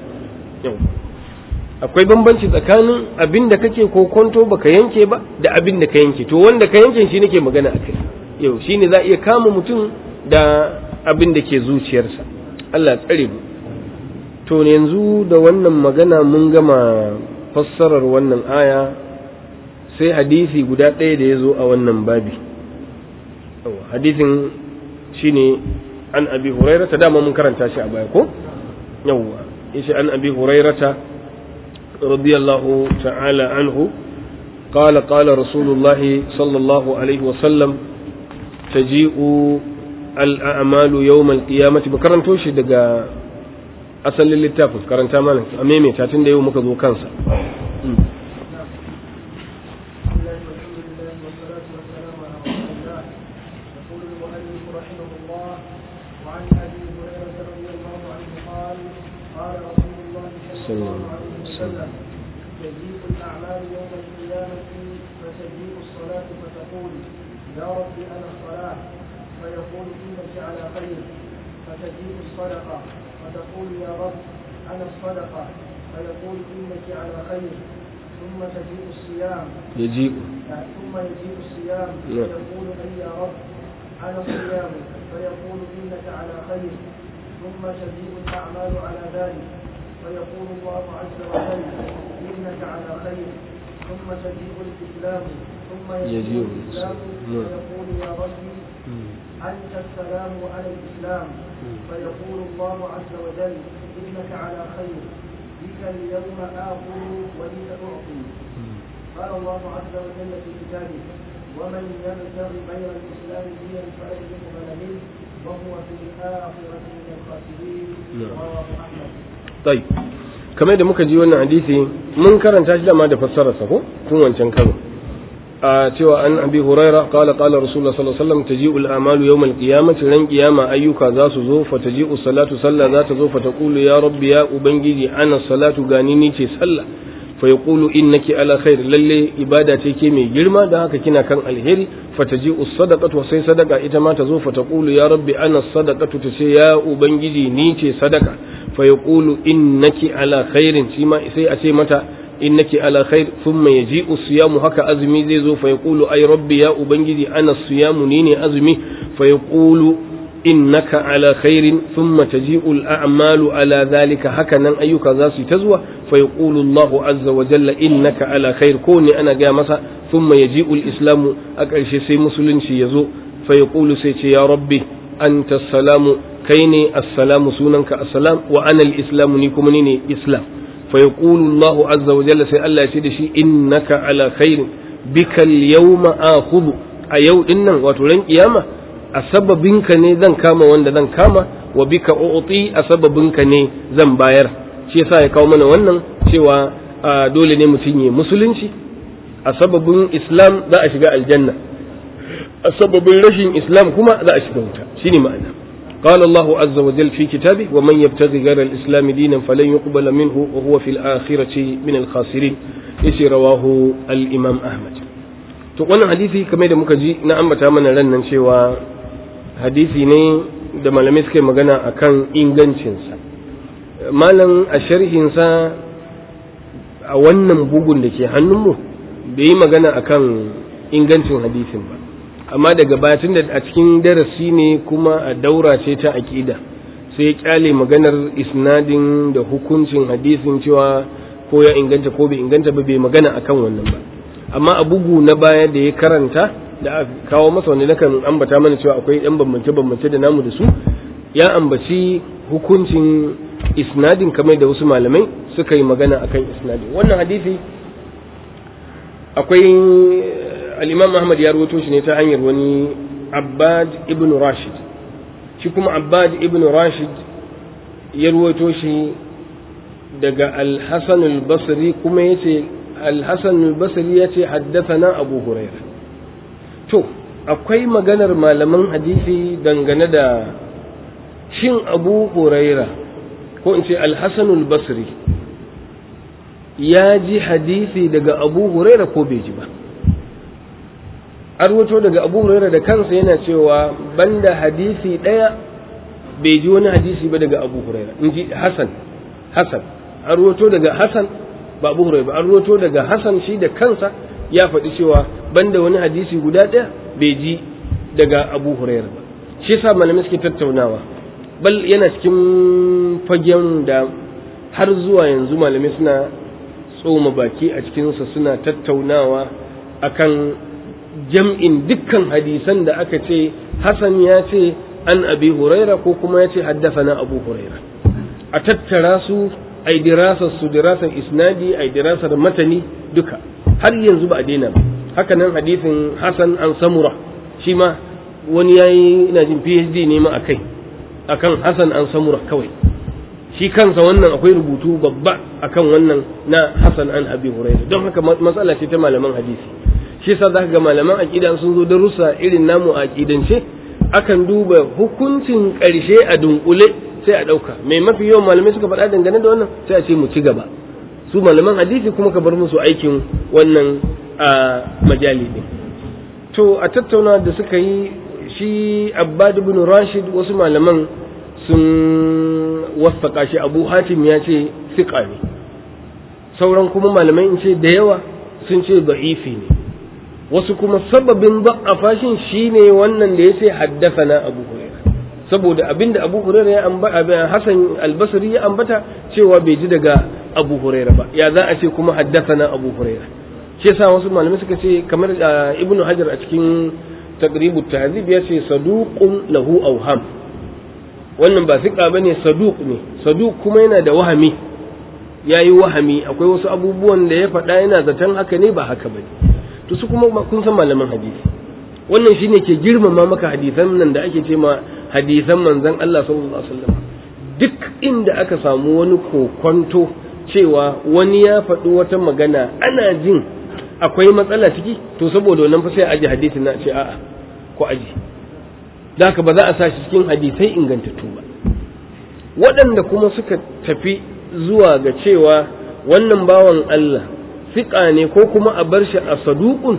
akwai bambanci tsakanin abin da kake kokonto baka yanke ba da abin da ka yanke to wanda ka yanke shi nake magana a kai yau shine za a iya kama mutum da abin da ke zuciyarsa Allah tsare mu to yanzu da wannan magana mun gama fassarar wannan aya sai hadisi guda ɗaya da ya zo a wannan babi hadisin shine an abi hurairata dama mun karanta shi a baya ko yawwa yace an abi hurairata radiyallahu ta'ala anhu قال قال رسول الله صلى الله عليه وسلم تجيء الأعمال يوم القيامة بكرنتو shi daga asalin littafin karanta mana a maimaita tun da yau muka zo kansa تجيء الأعمال يوم القيامة فتجيء الصلاة فتقول يا رب أنا الصلاة فيقول إنك على خير فتجيء الصدقة فتقول يا رب أنا الصدقة فيقول إنك على خير ثم تجيء الصيام يجيء ثم يجيء الصيام فيقول أي يا رب أنا الصيام فيقول إنك على خير ثم تجيء الأعمال على ذلك فيقول الله عز وجل إنك على خير ثم تجيء الإسلام ثم يجيء الإسلام فيقول يا ربي أنت السلام وأنا الإسلام فيقول الله عز وجل إنك على خير بك اليوم آخذ ولك أعطي قال الله عز وجل في كتابه ومن يبتغي غير الإسلام دينا فلن يقبل منه وهو في الآخرة من الخاسرين رواه أحمد طيب kamar da muka ji wannan hadisi mun karanta shi dama da fassararsa ko tun wancan karo a cewa an abi huraira qala qala rasulullah sallallahu alaihi wasallam taji'u al-amalu yawm al-qiyamati ran qiyama ayyuka za su zo fa taji'u salatu sallah za ta zo fa taqulu ya rabbi ya ubangiji ana salatu gani ni ce sallah fa yaqulu innaki ala khair lalle ibada ce ke mai girma dan haka kina kan alheri fa taji'u sadaqatu sai sadaka ita ma ta zo fa taqulu ya rabbi ana sadaqatu ta ce ya ubangiji ni ce sadaka fa yaqulu innaki ala khairin shi ma sai a ce mata innaki ala khair thumma yaji'u siyamu haka azumi zai zo fa yaqulu ay rabbi ya ubangiji ana siyamu ni ne azumi fa yaqulu innaka ala khairin thumma taji'u al-a'malu ala dhalika haka nan ayyuka za su ta zuwa fa yaqulu Allah azza wa jalla innaka ala khair ko ne ana ga masa thumma yaji'u al-islamu a ƙarshe sai musulunci ya zo fa yaqulu sai ce ya rabbi anta salamu kai ne assalamu sunanka assalam wa ana al-islamu ni kuma ni ne islam فيقول الله عز وجل سي الله يسيد شي إنك على خير بك اليوم آخذ أيو إنن وترين قيامة أسببنك ني ذن كاما وند ذن كاما وبك أعطي أسببنك ني ذن باير shi yasa ya kawo mana wannan cewa dole ne mutum yi musulunci a sababin islam za a shiga aljanna a sababin rashin islam kuma za a shiga wuta shine ma'ana قال الله عز وجل في كتابه ومن يبتغي غير الإسلام دينا فلن يقبل منه وهو في الآخرة من الخاسرين يسي رواه الإمام أحمد to wannan hadisi kamar da muka ji na ambata mana ran nan cewa hadisi ne da malamai suka yi magana akan ingancinsa malam a sharhinsa a wannan bugun da ke hannunmu bai yi magana akan ingancin hadisin ba amma daga batun da a cikin darasi ne kuma a daura ce ta aƙida sai ya kyale maganar isnadin da hukuncin hadisin cewa ko ya inganta ko bai inganta ba bai magana akan wannan ba amma a bugu na baya da ya karanta da aka kawo masa wanda nakan ambata mana cewa akwai yan bambance bambance da namu da su ya ambaci hukuncin isnadin kamar da wasu malamai suka yi magana akan isnadin wannan hadisi akwai al-imam Ahmad ya rawaito shi ne ta hanyar wani Abbad ibn Rashid shi kuma Abbad ibn Rashid ya rawaito shi daga Al-Hasan al-Basri kuma yace Al-Hasan al-Basri yace haddathana Abu Hurairah to akwai maganar malaman hadisi dangane da shin Abu Hurairah ko in ce Al-Hasan al-Basri ya ji hadisi daga Abu Hurairah ko bai ji ba arwato daga abu huraira da kansa yana cewa banda hadisi ɗaya bai ji wani hadisi ba daga abu huraira in ji hasan hasan arwato daga hasan ba abu huraira ba arwato daga hasan shi da kansa ya faɗi cewa banda wani hadisi guda ɗaya bai ji daga abu huraira ba shi yasa malamai suke tattaunawa bal yana cikin fagen da har zuwa yanzu malamai suna tsoma baki a cikinsa suna tattaunawa akan jam'in dukkan hadisan da aka ce Hassan ya ce an abi huraira ko kuma ya ce haddafana abu huraira a tattara su a yi dirasar su dirasar isnadi a yi dirasar matani duka har yanzu ba a daina ba haka nan hadisin Hassan an samura shi ma wani ya yi ina jin phd ne ma a kai akan Hassan an samura kawai shi kansa wannan akwai rubutu babba akan wannan na Hassan an abi huraira don haka matsala ce ta malaman hadisi shi yasa za ga malaman aƙida sun zo darussa irin namu a aƙidance akan duba hukuncin ƙarshe a dunkule sai a ɗauka mai mafi yawan malamai suka faɗa dangane da wannan sai a ce mu ci gaba su malaman hadisi kuma ka bar musu aikin wannan a majali ɗin to a tattauna da suka yi shi abbad ibn rashid wasu malaman sun wasaka shi abu hatim ya ce siƙa ne sauran kuma malamai in ce da yawa sun ce ba'ifi ne wasu kuma sababin ba'afa shin shine wannan da yace haddathana Abu Hurairah saboda abinda Abu Hurairah ya ambata Hassan al-Basri ya ambata cewa bai ji daga Abu Hurairah ba ya za a ce kuma haddathana Abu Hurairah shi yasa wasu malamai suka ce kamar Ibn Hajar a cikin Taqribu Tahzib ya ce saduqun lahu awham wannan ba siƙa bane saduq ne saduq kuma yana da wahami yayi wahami akwai wasu abubuwan da ya faɗa yana zaton haka ne ba haka bane to su kuma kun san malaman hadisi wannan shine ke girmama maka hadisan nan da ake ce ma hadisan manzon Allah sallallahu alaihi wasallam duk inda aka samu wani kokonto cewa wani ya faɗi wata magana ana jin akwai matsala ciki to saboda wannan fa sai a aji hadisin na ce a'a ko aji da haka ba za a sa shi cikin hadisai ingantattu ba waɗanda kuma suka tafi zuwa ga cewa wannan bawan Allah fiƙa ne ko kuma a bar shi a saduƙun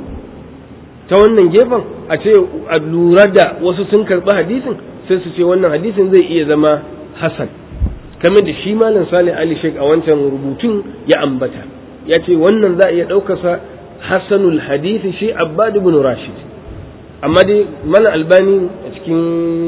ta wannan gefen a ce a lura da wasu sun karɓi hadisin sai su ce wannan hadisin zai iya zama hasan kamar da shi malam salih ali sheik a wancan rubutun ya ambata ya ce wannan za a iya ɗaukarsa hasanul hadisi shi abbad ibn rashid amma dai malam albani a cikin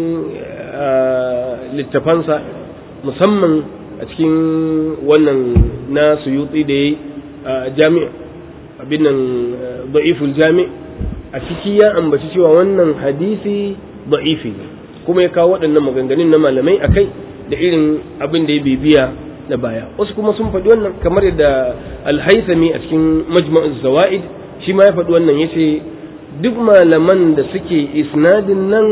littafansa musamman a cikin wannan na suyutsi da ya yi jami abin nan da'iful jami a ciki ya ambaci cewa wannan hadisi da'ifi ne kuma ya kawo waɗannan maganganun na malamai a kai da irin abin da ya bibiya na baya wasu kuma sun faɗi wannan kamar yadda alhaisami a cikin majma'uz zawaid shi ma ya faɗi wannan ya ce duk malaman da suke isnadin nan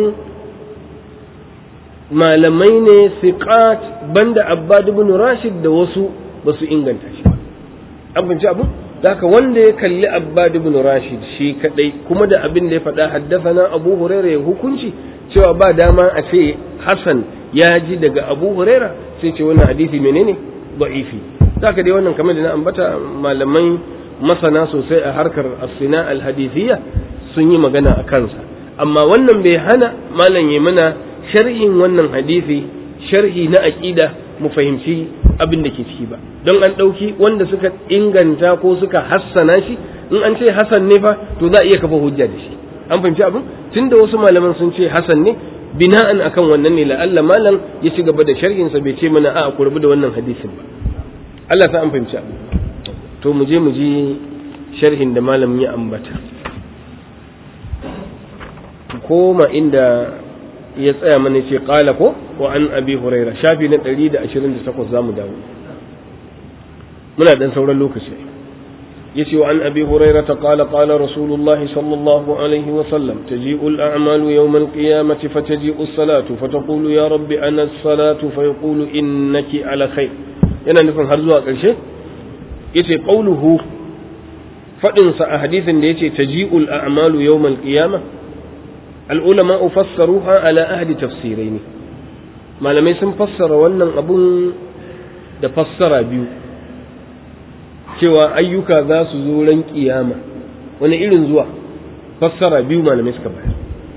malamai ne siqat banda abbad ibn rashid da wasu ba su inganta shi ba an binci abu da haka wanda ya kalli abbad ibn rashid shi kadai kuma da abin da ya faɗa haddafana abu huraira ya hukunci cewa ba dama a ce hasan ya ji daga abu huraira sai ce wannan hadisi menene da'ifi da haka dai wannan kamar da na ambata malamai masana sosai a harkar asina alhadithiyya sun yi magana a kansa amma wannan bai hana malam ya mana sharhin wannan hadisi sharhi na aqida mu fahimci abin da ke ciki ba don an ɗauki wanda suka inganta ko suka hassana shi in an ce hasan ne fa to za a iya kafa hujja da shi an fahimci abin tunda wasu malaman sun ce hasan ne bina'an akan wannan ne la'alla malam ya ci gaba da sharhin sa bai ce mana a ku rabu da wannan hadisin ba Allah sa an fahimci abin to mu je mu ji sharhin da malam ya ambata koma inda ya tsaya mana ce qala ko wa an abi huraira shafi na 128 zamu dawo muna dan sauran lokaci yace wa an abi huraira ta qala qala rasulullahi sallallahu alaihi wa sallam taji'u al-a'malu yawm al-qiyamati fataji'u as-salatu fataqulu ya rabbi ana as-salatu fayaqulu innaki ala khair yana nufin har zuwa ƙarshe yace qauluhu fadin sa a hadisin da yace taji'ul a'malu yawm al-qiyamah al-ulama fassaruha ala ahdi tafsirain malamai sun fassara wannan abun da fassara biyu cewa ayyuka za su zo ran kiyama wani irin zuwa fassara biyu malamai suka bayar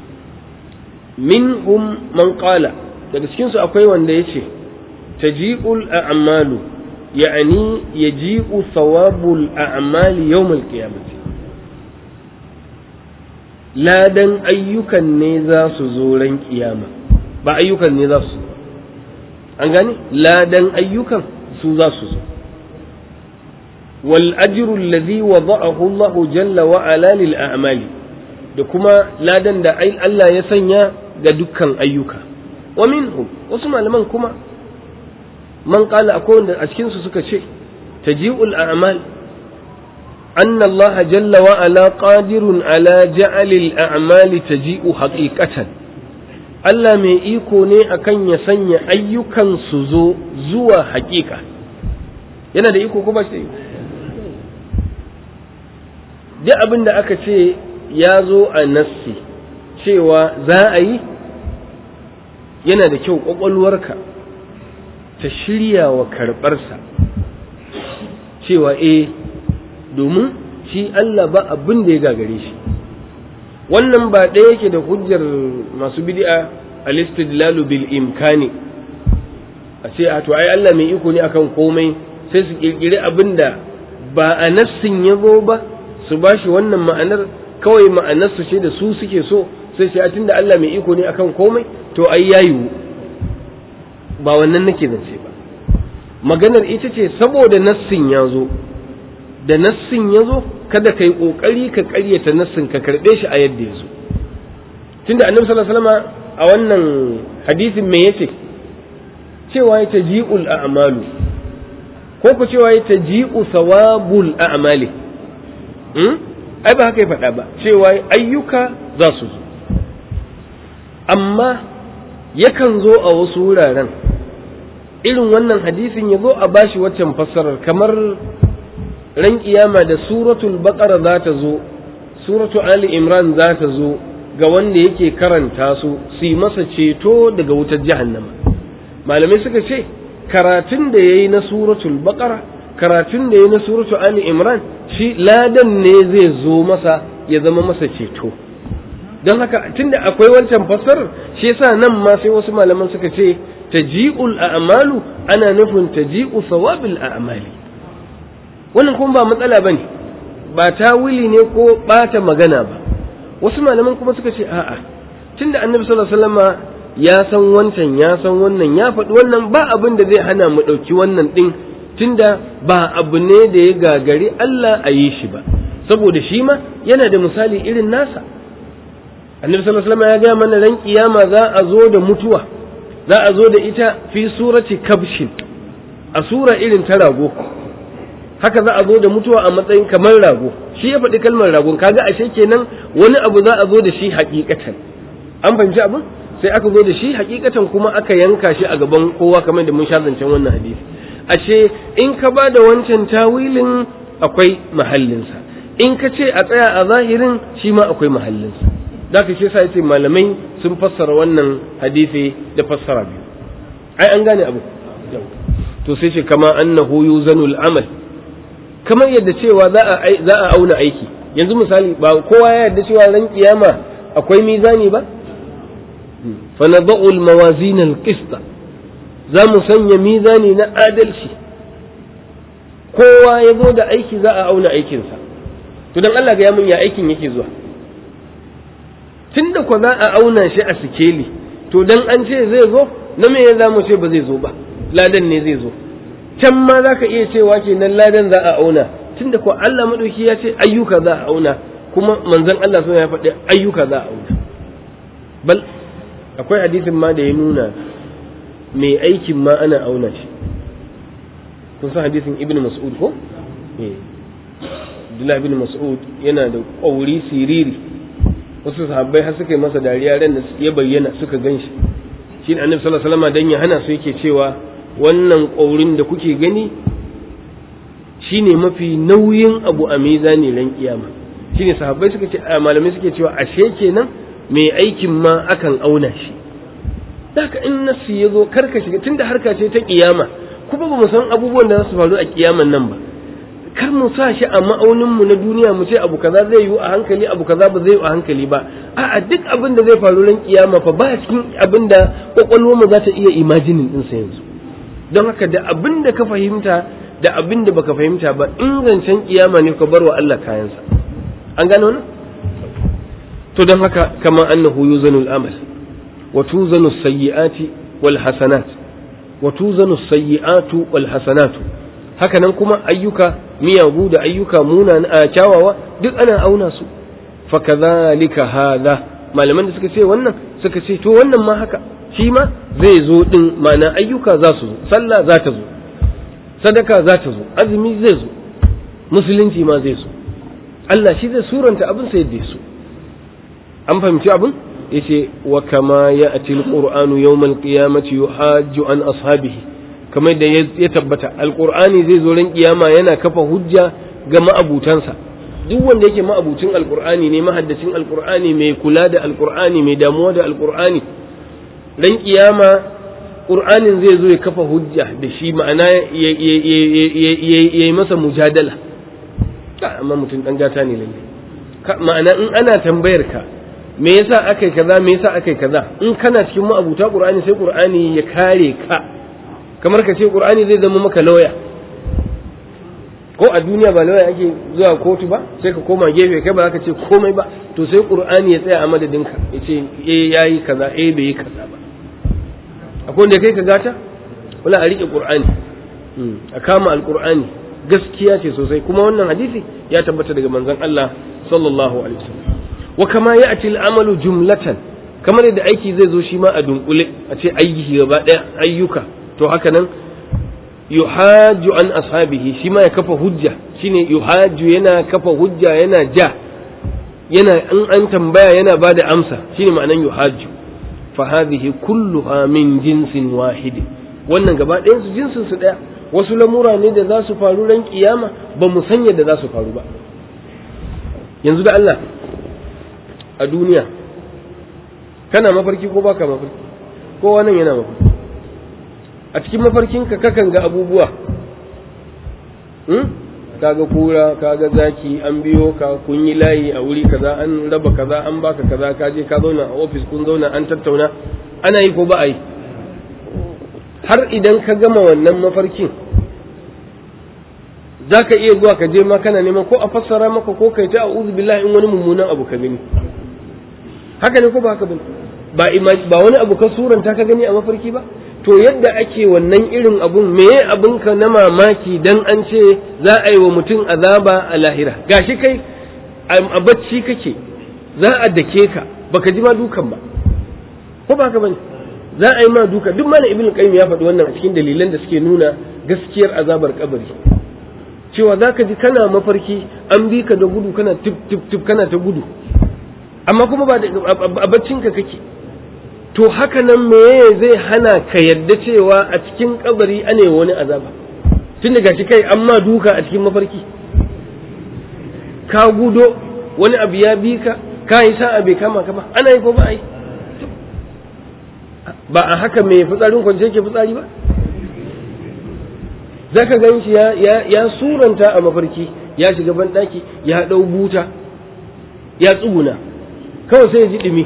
minhum man qala daga cikin su akwai wanda yace taji'ul a'malu يعني يجيء ثواب الأعمال يوم القيامة لا دن أيوكا نيزا سزورا قيامة با أيوكا نيزا سزورا أنغاني لا دن أيوكا سوزا سزورا والأجر الذي وضعه الله جل وعلا للأعمال da kuma ladan da Allah ya sanya ga dukkan ayyuka wa minhum wasu malaman kuma man qala akwai wanda a cikin su suka ce taji'ul a'mal anna Allah jalla wa ala qadirun ala ja'ali al-a'mali taji'u haqiqatan Allah mai iko ne akan ya sanya ayyukan su zo zuwa haƙiƙa yana da iko ko ba shi duk abin da aka ce ya zo a nassi cewa za a yi yana da kyau ƙwaƙwalwarka ta shirya wa karɓarsa cewa eh domin shi Allah ba abin da ya gagare shi wannan ba ɗaya yake da hujjar masu bid'a al-istidlalu bil imkani a ce a to ai Allah mai iko ne akan komai sai su kirkiri abin da ba a nassin ya zo ba su ba shi wannan ma'anar kawai ma'anar su ce da su suke so sai shi a tunda Allah mai iko ne akan komai to ai yayi ba wannan nake zance ba maganar ita ce saboda nassin ya zo da nassin ya zo kada ka yi ƙoƙari ka ƙaryata nassin ka karɓe shi a yadda ya zo tunda annabi sallallahu alaihi wasallam a wannan hadisin me yace cewa ya taji'ul a'malu ko ku cewa ya taji'u thawabul a'mali hmm? ai ba haka ya faɗa ba cewa ayyuka za su zo amma yakan zo a wasu wuraren irin wannan hadisin ya zo a bashi waccan fassarar kamar ran kiyama da suratul baqara za ta zo suratu ali imran za ta zo ga wanda yake karanta su su yi masa ceto daga wutar jahannama malamai suka ce karatun da yayi na suratul baqara karatun da yayi na suratu ali imran shi ladan ne zai zo masa ya zama masa ceto don haka tunda akwai wancan fassarar shi yasa nan ma sai wasu malaman suka ce taji'ul a'malu ana nufin taji'u thawabil a'mali wannan kuma ba matsala bane ba tawili ne ko bata magana ba wasu malaman kuma suka ce a'a tunda annabi sallallahu alaihi wasallama ya san wancan ya san wannan ya faɗi wannan ba abin da zai hana mu ɗauki wannan ɗin tunda ba abu ne da ya gagari Allah a yi shi ba saboda shi ma yana da misali irin nasa annabi sallallahu alaihi wasallam ya ga mana ran kiyama za a zo da mutuwa za a zo da ita fi surati kabshin a sura irin ta rago haka za a zo da mutuwa a matsayin kamar rago shi ya faɗi kalmar ragon kaga ashe kenan wani abu za a zo da shi hakikatan an fahimci abin sai aka zo da shi hakikatan kuma aka yanka shi a gaban kowa kamar da mun sha zancen wannan hadisi ashe in ka ba da wancan tawilin akwai mahallinsa in ka ce a tsaya a zahirin shi ma akwai mahallinsa da ka ce sa yace malamai sun fassara wannan hadisi da fassara biyu ai an gane abu to sai ce kama annahu yuzanul amal kamar yadda cewa za a za a auna aiki yanzu misali ba kowa ya yarda cewa ran kiyama akwai mizani ba fa nadau al mawazin al qista za mu sanya mizani na adalci kowa ya zo da aiki za a auna aikinsa to dan Allah ga ya mun ya aikin yake zuwa tunda ko za a auna shi a sikeli to dan an ce zai zo na me ya zamu ce ba zai zo ba ladan ne zai zo can ma za ka iya cewa kenan ladan za a auna tunda ko Allah madauki ya ce ayyuka za a auna kuma manzon Allah sun ya faɗi ayyuka za a auna bal akwai hadisin ma da ya nuna mai aikin ma ana auna shi kun san hadisin ibn mas'ud ko Abdullah ibn mas'ud yana da ƙauri siriri wasu sahabbai har suka yi masa dariya ran da ya bayyana suka gan shi shi ne annabi sallallahu alaihi wasallam dan ya hana su yake cewa wannan ƙaurin da kuke gani shine mafi nauyin abu a mizani ran kiyama shine sahabbai suka ce malamai suke cewa ashe kenan mai aikin ma akan auna shi haka in nasu ya zo karka shiga tunda harka ce ta kiyama kuma ba mu san abubuwan da za su faru a kiyaman nan ba kar mu sa shi a ma'aunin mu na duniya mu ce abu kaza zai yi a hankali abu kaza ba zai yi a hankali ba a'a duk abin da zai faru ran kiyama fa ba cikin abin da kwakwalwar mu za ta iya imajinin din sa yanzu don haka da abin da ka fahimta da abin da baka fahimta ba in zancen kiyama ne ka bar wa Allah kayansa an gano wannan to don haka kama annahu yuzanul amal wa tuzanu sayyi'ati wal hasanat wa tuzanu sayyi'atu wal hasanatu haka nan kuma ayyuka miyagu da ayyuka muna a kyawawa duk ana auna su fa kadhalika hadha malaman da suka ce wannan suka ce to wannan ma haka shi ma zai zo din ma'ana ayyuka za su zo sallah za ta zo sadaka za ta zo azumi zai zo musulunci ma zai zo Allah shi zai suranta abin sai yadda su an fahimci abin yace wa kama ya'ti alqur'anu yawm alqiyamati yuhajju an ashabihi kamar da ya tabbata alqur'ani zai zo ran kiyama yana kafa hujja ga ma'abutansa duk wanda yake ma'abucin alqur'ani ne mahaddacin alqur'ani mai kula da alqur'ani mai damuwa da alqur'ani ran kiyama qur'anin zai zo ya kafa hujja da shi ma'ana ya yi masa mujadala amma mutum dan gata ne lalle ma'ana in ana tambayar ka me yasa akai kaza me yasa akai kaza in kana cikin ma'abuta qur'ani sai qur'ani ya kare ka kamar ka ce qur'ani zai zama maka lauya ko a duniya ba lauya ake zuwa kotu ba sai ka koma gefe kai ba za ka ce komai ba to sai qur'ani ya tsaya a madadinka ya ce eh yayi kaza eh bai yi kaza ba akwai wanda kai ka gata wala a rike qur'ani a kama alqur'ani gaskiya ce sosai kuma wannan hadisi ya tabbata daga manzon Allah sallallahu alaihi wasallam wa kama ya'ti al-amalu jumlatan kamar yadda aiki zai zo shi ma a dunkule a ce aiki gaba daya ayyuka to haka nan yuhaju an ashabihi shi ma ya kafa hujja shine yuhaju yana kafa hujja yana ja yana in an tambaya yana bada amsa shine ma'anan yuhaju fa hadhihi kulluha min jinsin wahid wannan gaba ɗayan su jinsin su ɗaya wasu lamura ne da za su faru ran kiyama ba mu san yadda za su faru ba yanzu da Allah a duniya kana mafarki ko baka mafarki kowa nan yana mafarki a cikin mafarkinka kakan ga abubuwa kaga kura kaga zaki an biyo ka kun yi layi a wuri kaza an raba kaza an baka kaza ka je ka zauna a ofis kun zauna an tattauna ana yi ko ba a yi har idan ka gama wannan mafarkin za ka iya zuwa ka je ma kana neman ko a fassara maka ko kai ta a'udhu billahi in wani mummunan abu ka gani haka ne ko ba haka ba ba wani abu ka suranta ka gani a mafarki ba to yadda ake wannan irin abun meye abinka na mamaki dan an ce za a yi wa mutum azaba a lahira gashi kai a bacci kake za a dake ka baka ji ma dukan ba ko ba ka bane za a yi ma duka duk mana ibn qayyim ya faɗi wannan a cikin dalilan da suke nuna gaskiyar azabar kabari cewa za ka ji kana mafarki an bi ka da gudu kana tip tip tip kana ta gudu amma kuma ba a baccinka kake to haka nan meye zai hana ka yadda cewa a cikin kabari ane wani azaba tun daga shi kai amma duka a cikin mafarki ka gudo wani abu ya bi ka ka yi sa'a bai kama ka ba ana yi ko ba a yi ba a haka mai fitsarin kwance ke fitsari ba za ka gan shi ya suranta a mafarki ya shiga banɗaki ya ɗau buta ya tsuguna kawai sai ya ji ɗumi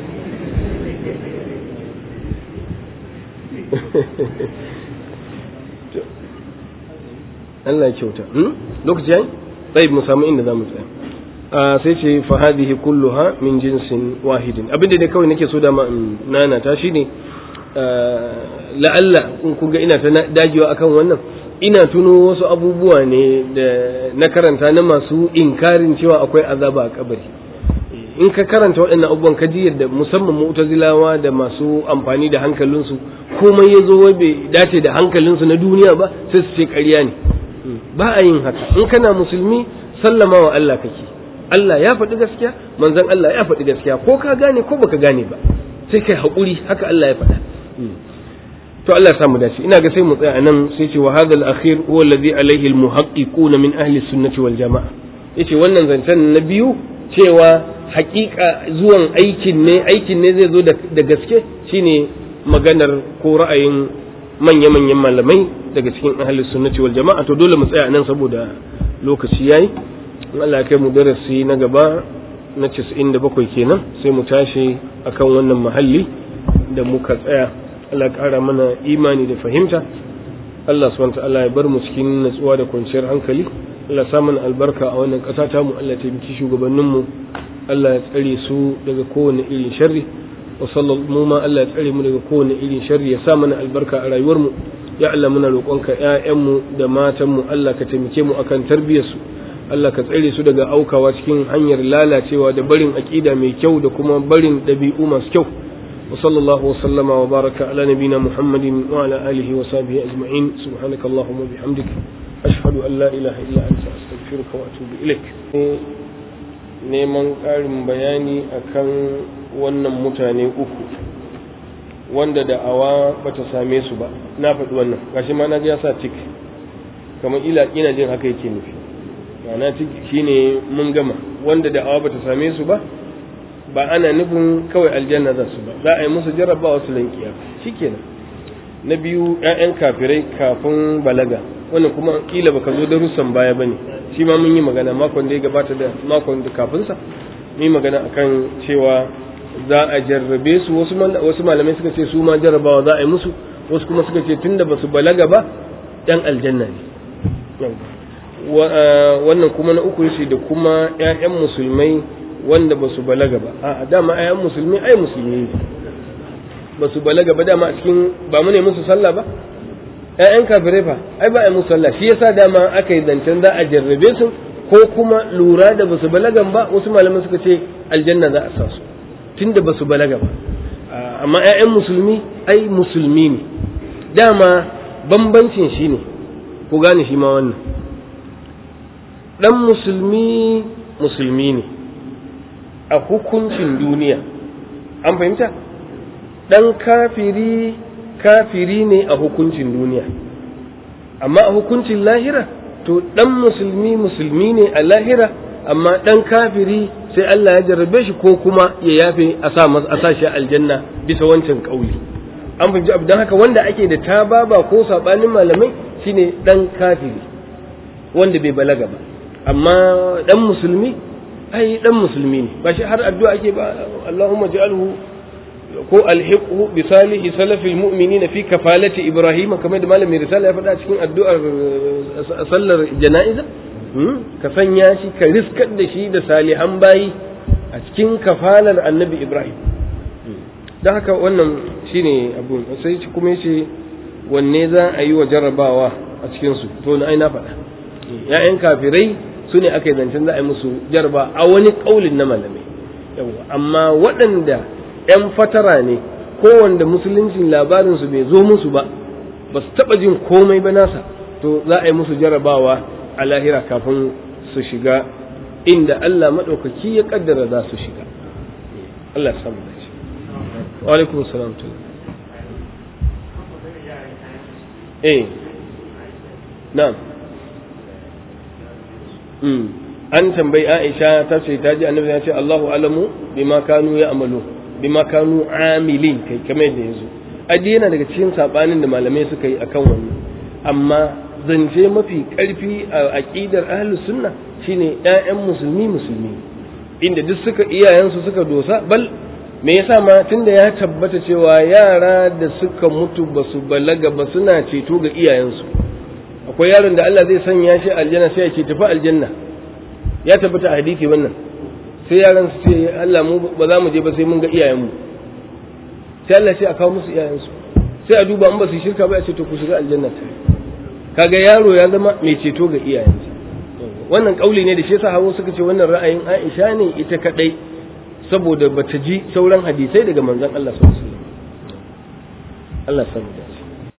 Allah ya kyauta lokaci yayi sai mu samu inda zamu tsaya sai ce fa hadhihi kulluha min jinsin wahidin abinda da kawai nake so da ma nana ta shine la'alla in kun ga ina ta dagewa akan wannan ina tuno wasu abubuwa ne da na karanta na masu inkarin cewa akwai azaba a kabari in ka karanta waɗannan abubuwan ka ji yadda musamman mu'tazilawa da masu amfani da hankalinsu komai ya zo wai bai dace da hankalinsu na duniya ba sai su ce ƙarya ne ba a yin haka in kana musulmi sallama wa Allah kake Allah ya faɗi gaskiya manzon Allah ya faɗi gaskiya ko ka gane ko baka gane ba sai kai haƙuri haka Allah ya faɗa to Allah ya samu dace ina ga sai mu tsaya nan sai ce wa hadha al-akhir huwa alladhi alayhi al-muhaqqiquna min ahli sunnati wal jamaa yace wannan zancen na biyu cewa haƙiƙa zuwan aikin ne aikin ne zai zo da gaske shine maganar ko ra'ayin manya-manyan malamai daga cikin ahli sunnati wal jamaa to dole mu tsaya nan saboda lokaci yayi in Allah ya kai mu darasi na gaba na 97 kenan sai mu tashi akan wannan mahalli da muka tsaya Allah ya ƙara mana imani da fahimta Allah subhanahu ta'ala ya bar mu cikin natsuwa da kwanciyar hankali Allah sa mana albarka a wannan ƙasa ta mu Allah ya taimaki shugabannin mu Allah ya tsare su daga kowane irin sharri wa sallallahu ma Allah ya tsare mu daga kowane irin sharri ya sa mana albarka a rayuwar mu ya Allah muna roƙonka ƴaƴan mu da matan mu Allah ka taimake mu akan tarbiyyar su Allah ka tsare su daga aukawa cikin hanyar lalacewa da barin aƙida mai kyau da kuma barin ɗabi'u masu kyau وصلى الله وسلم وبارك على نبينا محمد وعلى آله وصحبه أجمعين سبحانك اللهم وبحمدك أشهد أن لا إله إلا أنت أستغفرك وأتوب إليك neman ƙarin bayani akan wannan mutane uku wanda da'awa bata same su ba na faɗi wannan gashi ma na ji ya sa tik kamar ila ina jin haka yake nufi ma'ana tik shine mun gama wanda da'awa bata same su ba ba ana nufin kawai aljanna za su ba za a yi musu jarrabawa su lankiya shikenan na biyu ƴaƴan kafirai kafin balaga wannan kuma kila baka zo darussan baya bane shi ma mun yi magana makon da ya gabata da makon da kafin sa mun yi magana akan cewa za a jarrabe su wasu wasu malamai suka ce su ma jarrabawa za a yi musu wasu kuma suka ce tunda basu balaga ba ɗan aljanna ne wannan kuma na uku shi da kuma ƴaƴan musulmai wanda ba su balaga ba a dama ayan musulmi ai musulmi ne ba su balaga ba dama a cikin ba mu ne musu sallah ba ƴaƴan kafirai fa ai ba a musu sallah shi yasa dama aka yi zancen za a jarrabe su ko kuma lura da ba su balagan ba wasu malaman suka ce aljanna za a sa su tunda ba su balaga ba amma ƴaƴan musulmi ai musulmi ne dama bambancin shi ne ku gane shi ma wannan dan musulmi musulmi ne a hukuncin duniya an fahimta ɗan kafiri kafiri ne a hukuncin duniya amma a hukuncin lahira to ɗan musulmi musulmi ne a lahira amma ɗan kafiri sai Allah ya jarrabe shi ko kuma ya yafe a sa a sa shi aljanna bisa wancan kauli an fahimci abu don haka wanda ake da tababa ko sabanin malamai shine ɗan kafiri wanda bai balaga ba amma ɗan musulmi ai dan musulmi ne ba shi har addu'a ake ba Allahumma ja'alhu ko alhiqhu bi salihi salafil mu'minina fi kafalati ibrahim kamar da malamin risala ya faɗa cikin addu'ar sallar jana'iza ka sanya shi ka riskar da shi da salihan bayi a cikin kafalar annabi ibrahim don haka wannan shine abu sai kuma yace wanne za a yi wa jarrabawa a cikin su to na ai na faɗa ya'yan kafirai su ne aka yi zancen za a yi musu jarba a wani ƙaulin na malamai yawa amma waɗanda 'yan fatara ne ko wanda musuluncin labarinsu bai zo musu ba ba su taɓa jin komai ba nasa to za a yi musu jarabawa a lahira kafin su shiga inda Allah maɗaukaki ya ƙaddara za su shiga Allah samu da shi wa alaikum salam eh na'am an tambayi Aisha ta ce ta ji annabi ya ce Allahu alamu bima kanu ya amalu bima kanu amilin kai kamar yadda yazo adi yana daga cikin sabanin da malamai suka yi akan wannan amma zance mafi karfi a aqidar ahlus sunna shine ƴaƴan musulmi musulmi inda duk suka iyayensu suka dosa bal me yasa ma tunda ya tabbata cewa yara da suka mutu basu balaga ba suna ceto ga iyayensu akwai yaron da Allah zai sanya shi aljanna sai ya ce tafi aljanna ya tabbata a hadisi wannan sai yaran su ce Allah mu ba za mu je ba sai mun ga iyayenmu sai Allah sai a kawo musu iyayensu sai a duba in ba su shirka ba ya ce to ku shiga aljanna ta kaga yaro ya zama mai ceto ga iyayensa wannan kauli ne da shi yasa hawo suka ce wannan ra'ayin Aisha ne ita kadai saboda bata ji sauran hadisai daga manzon Allah sallallahu alaihi wasallam Allah samu da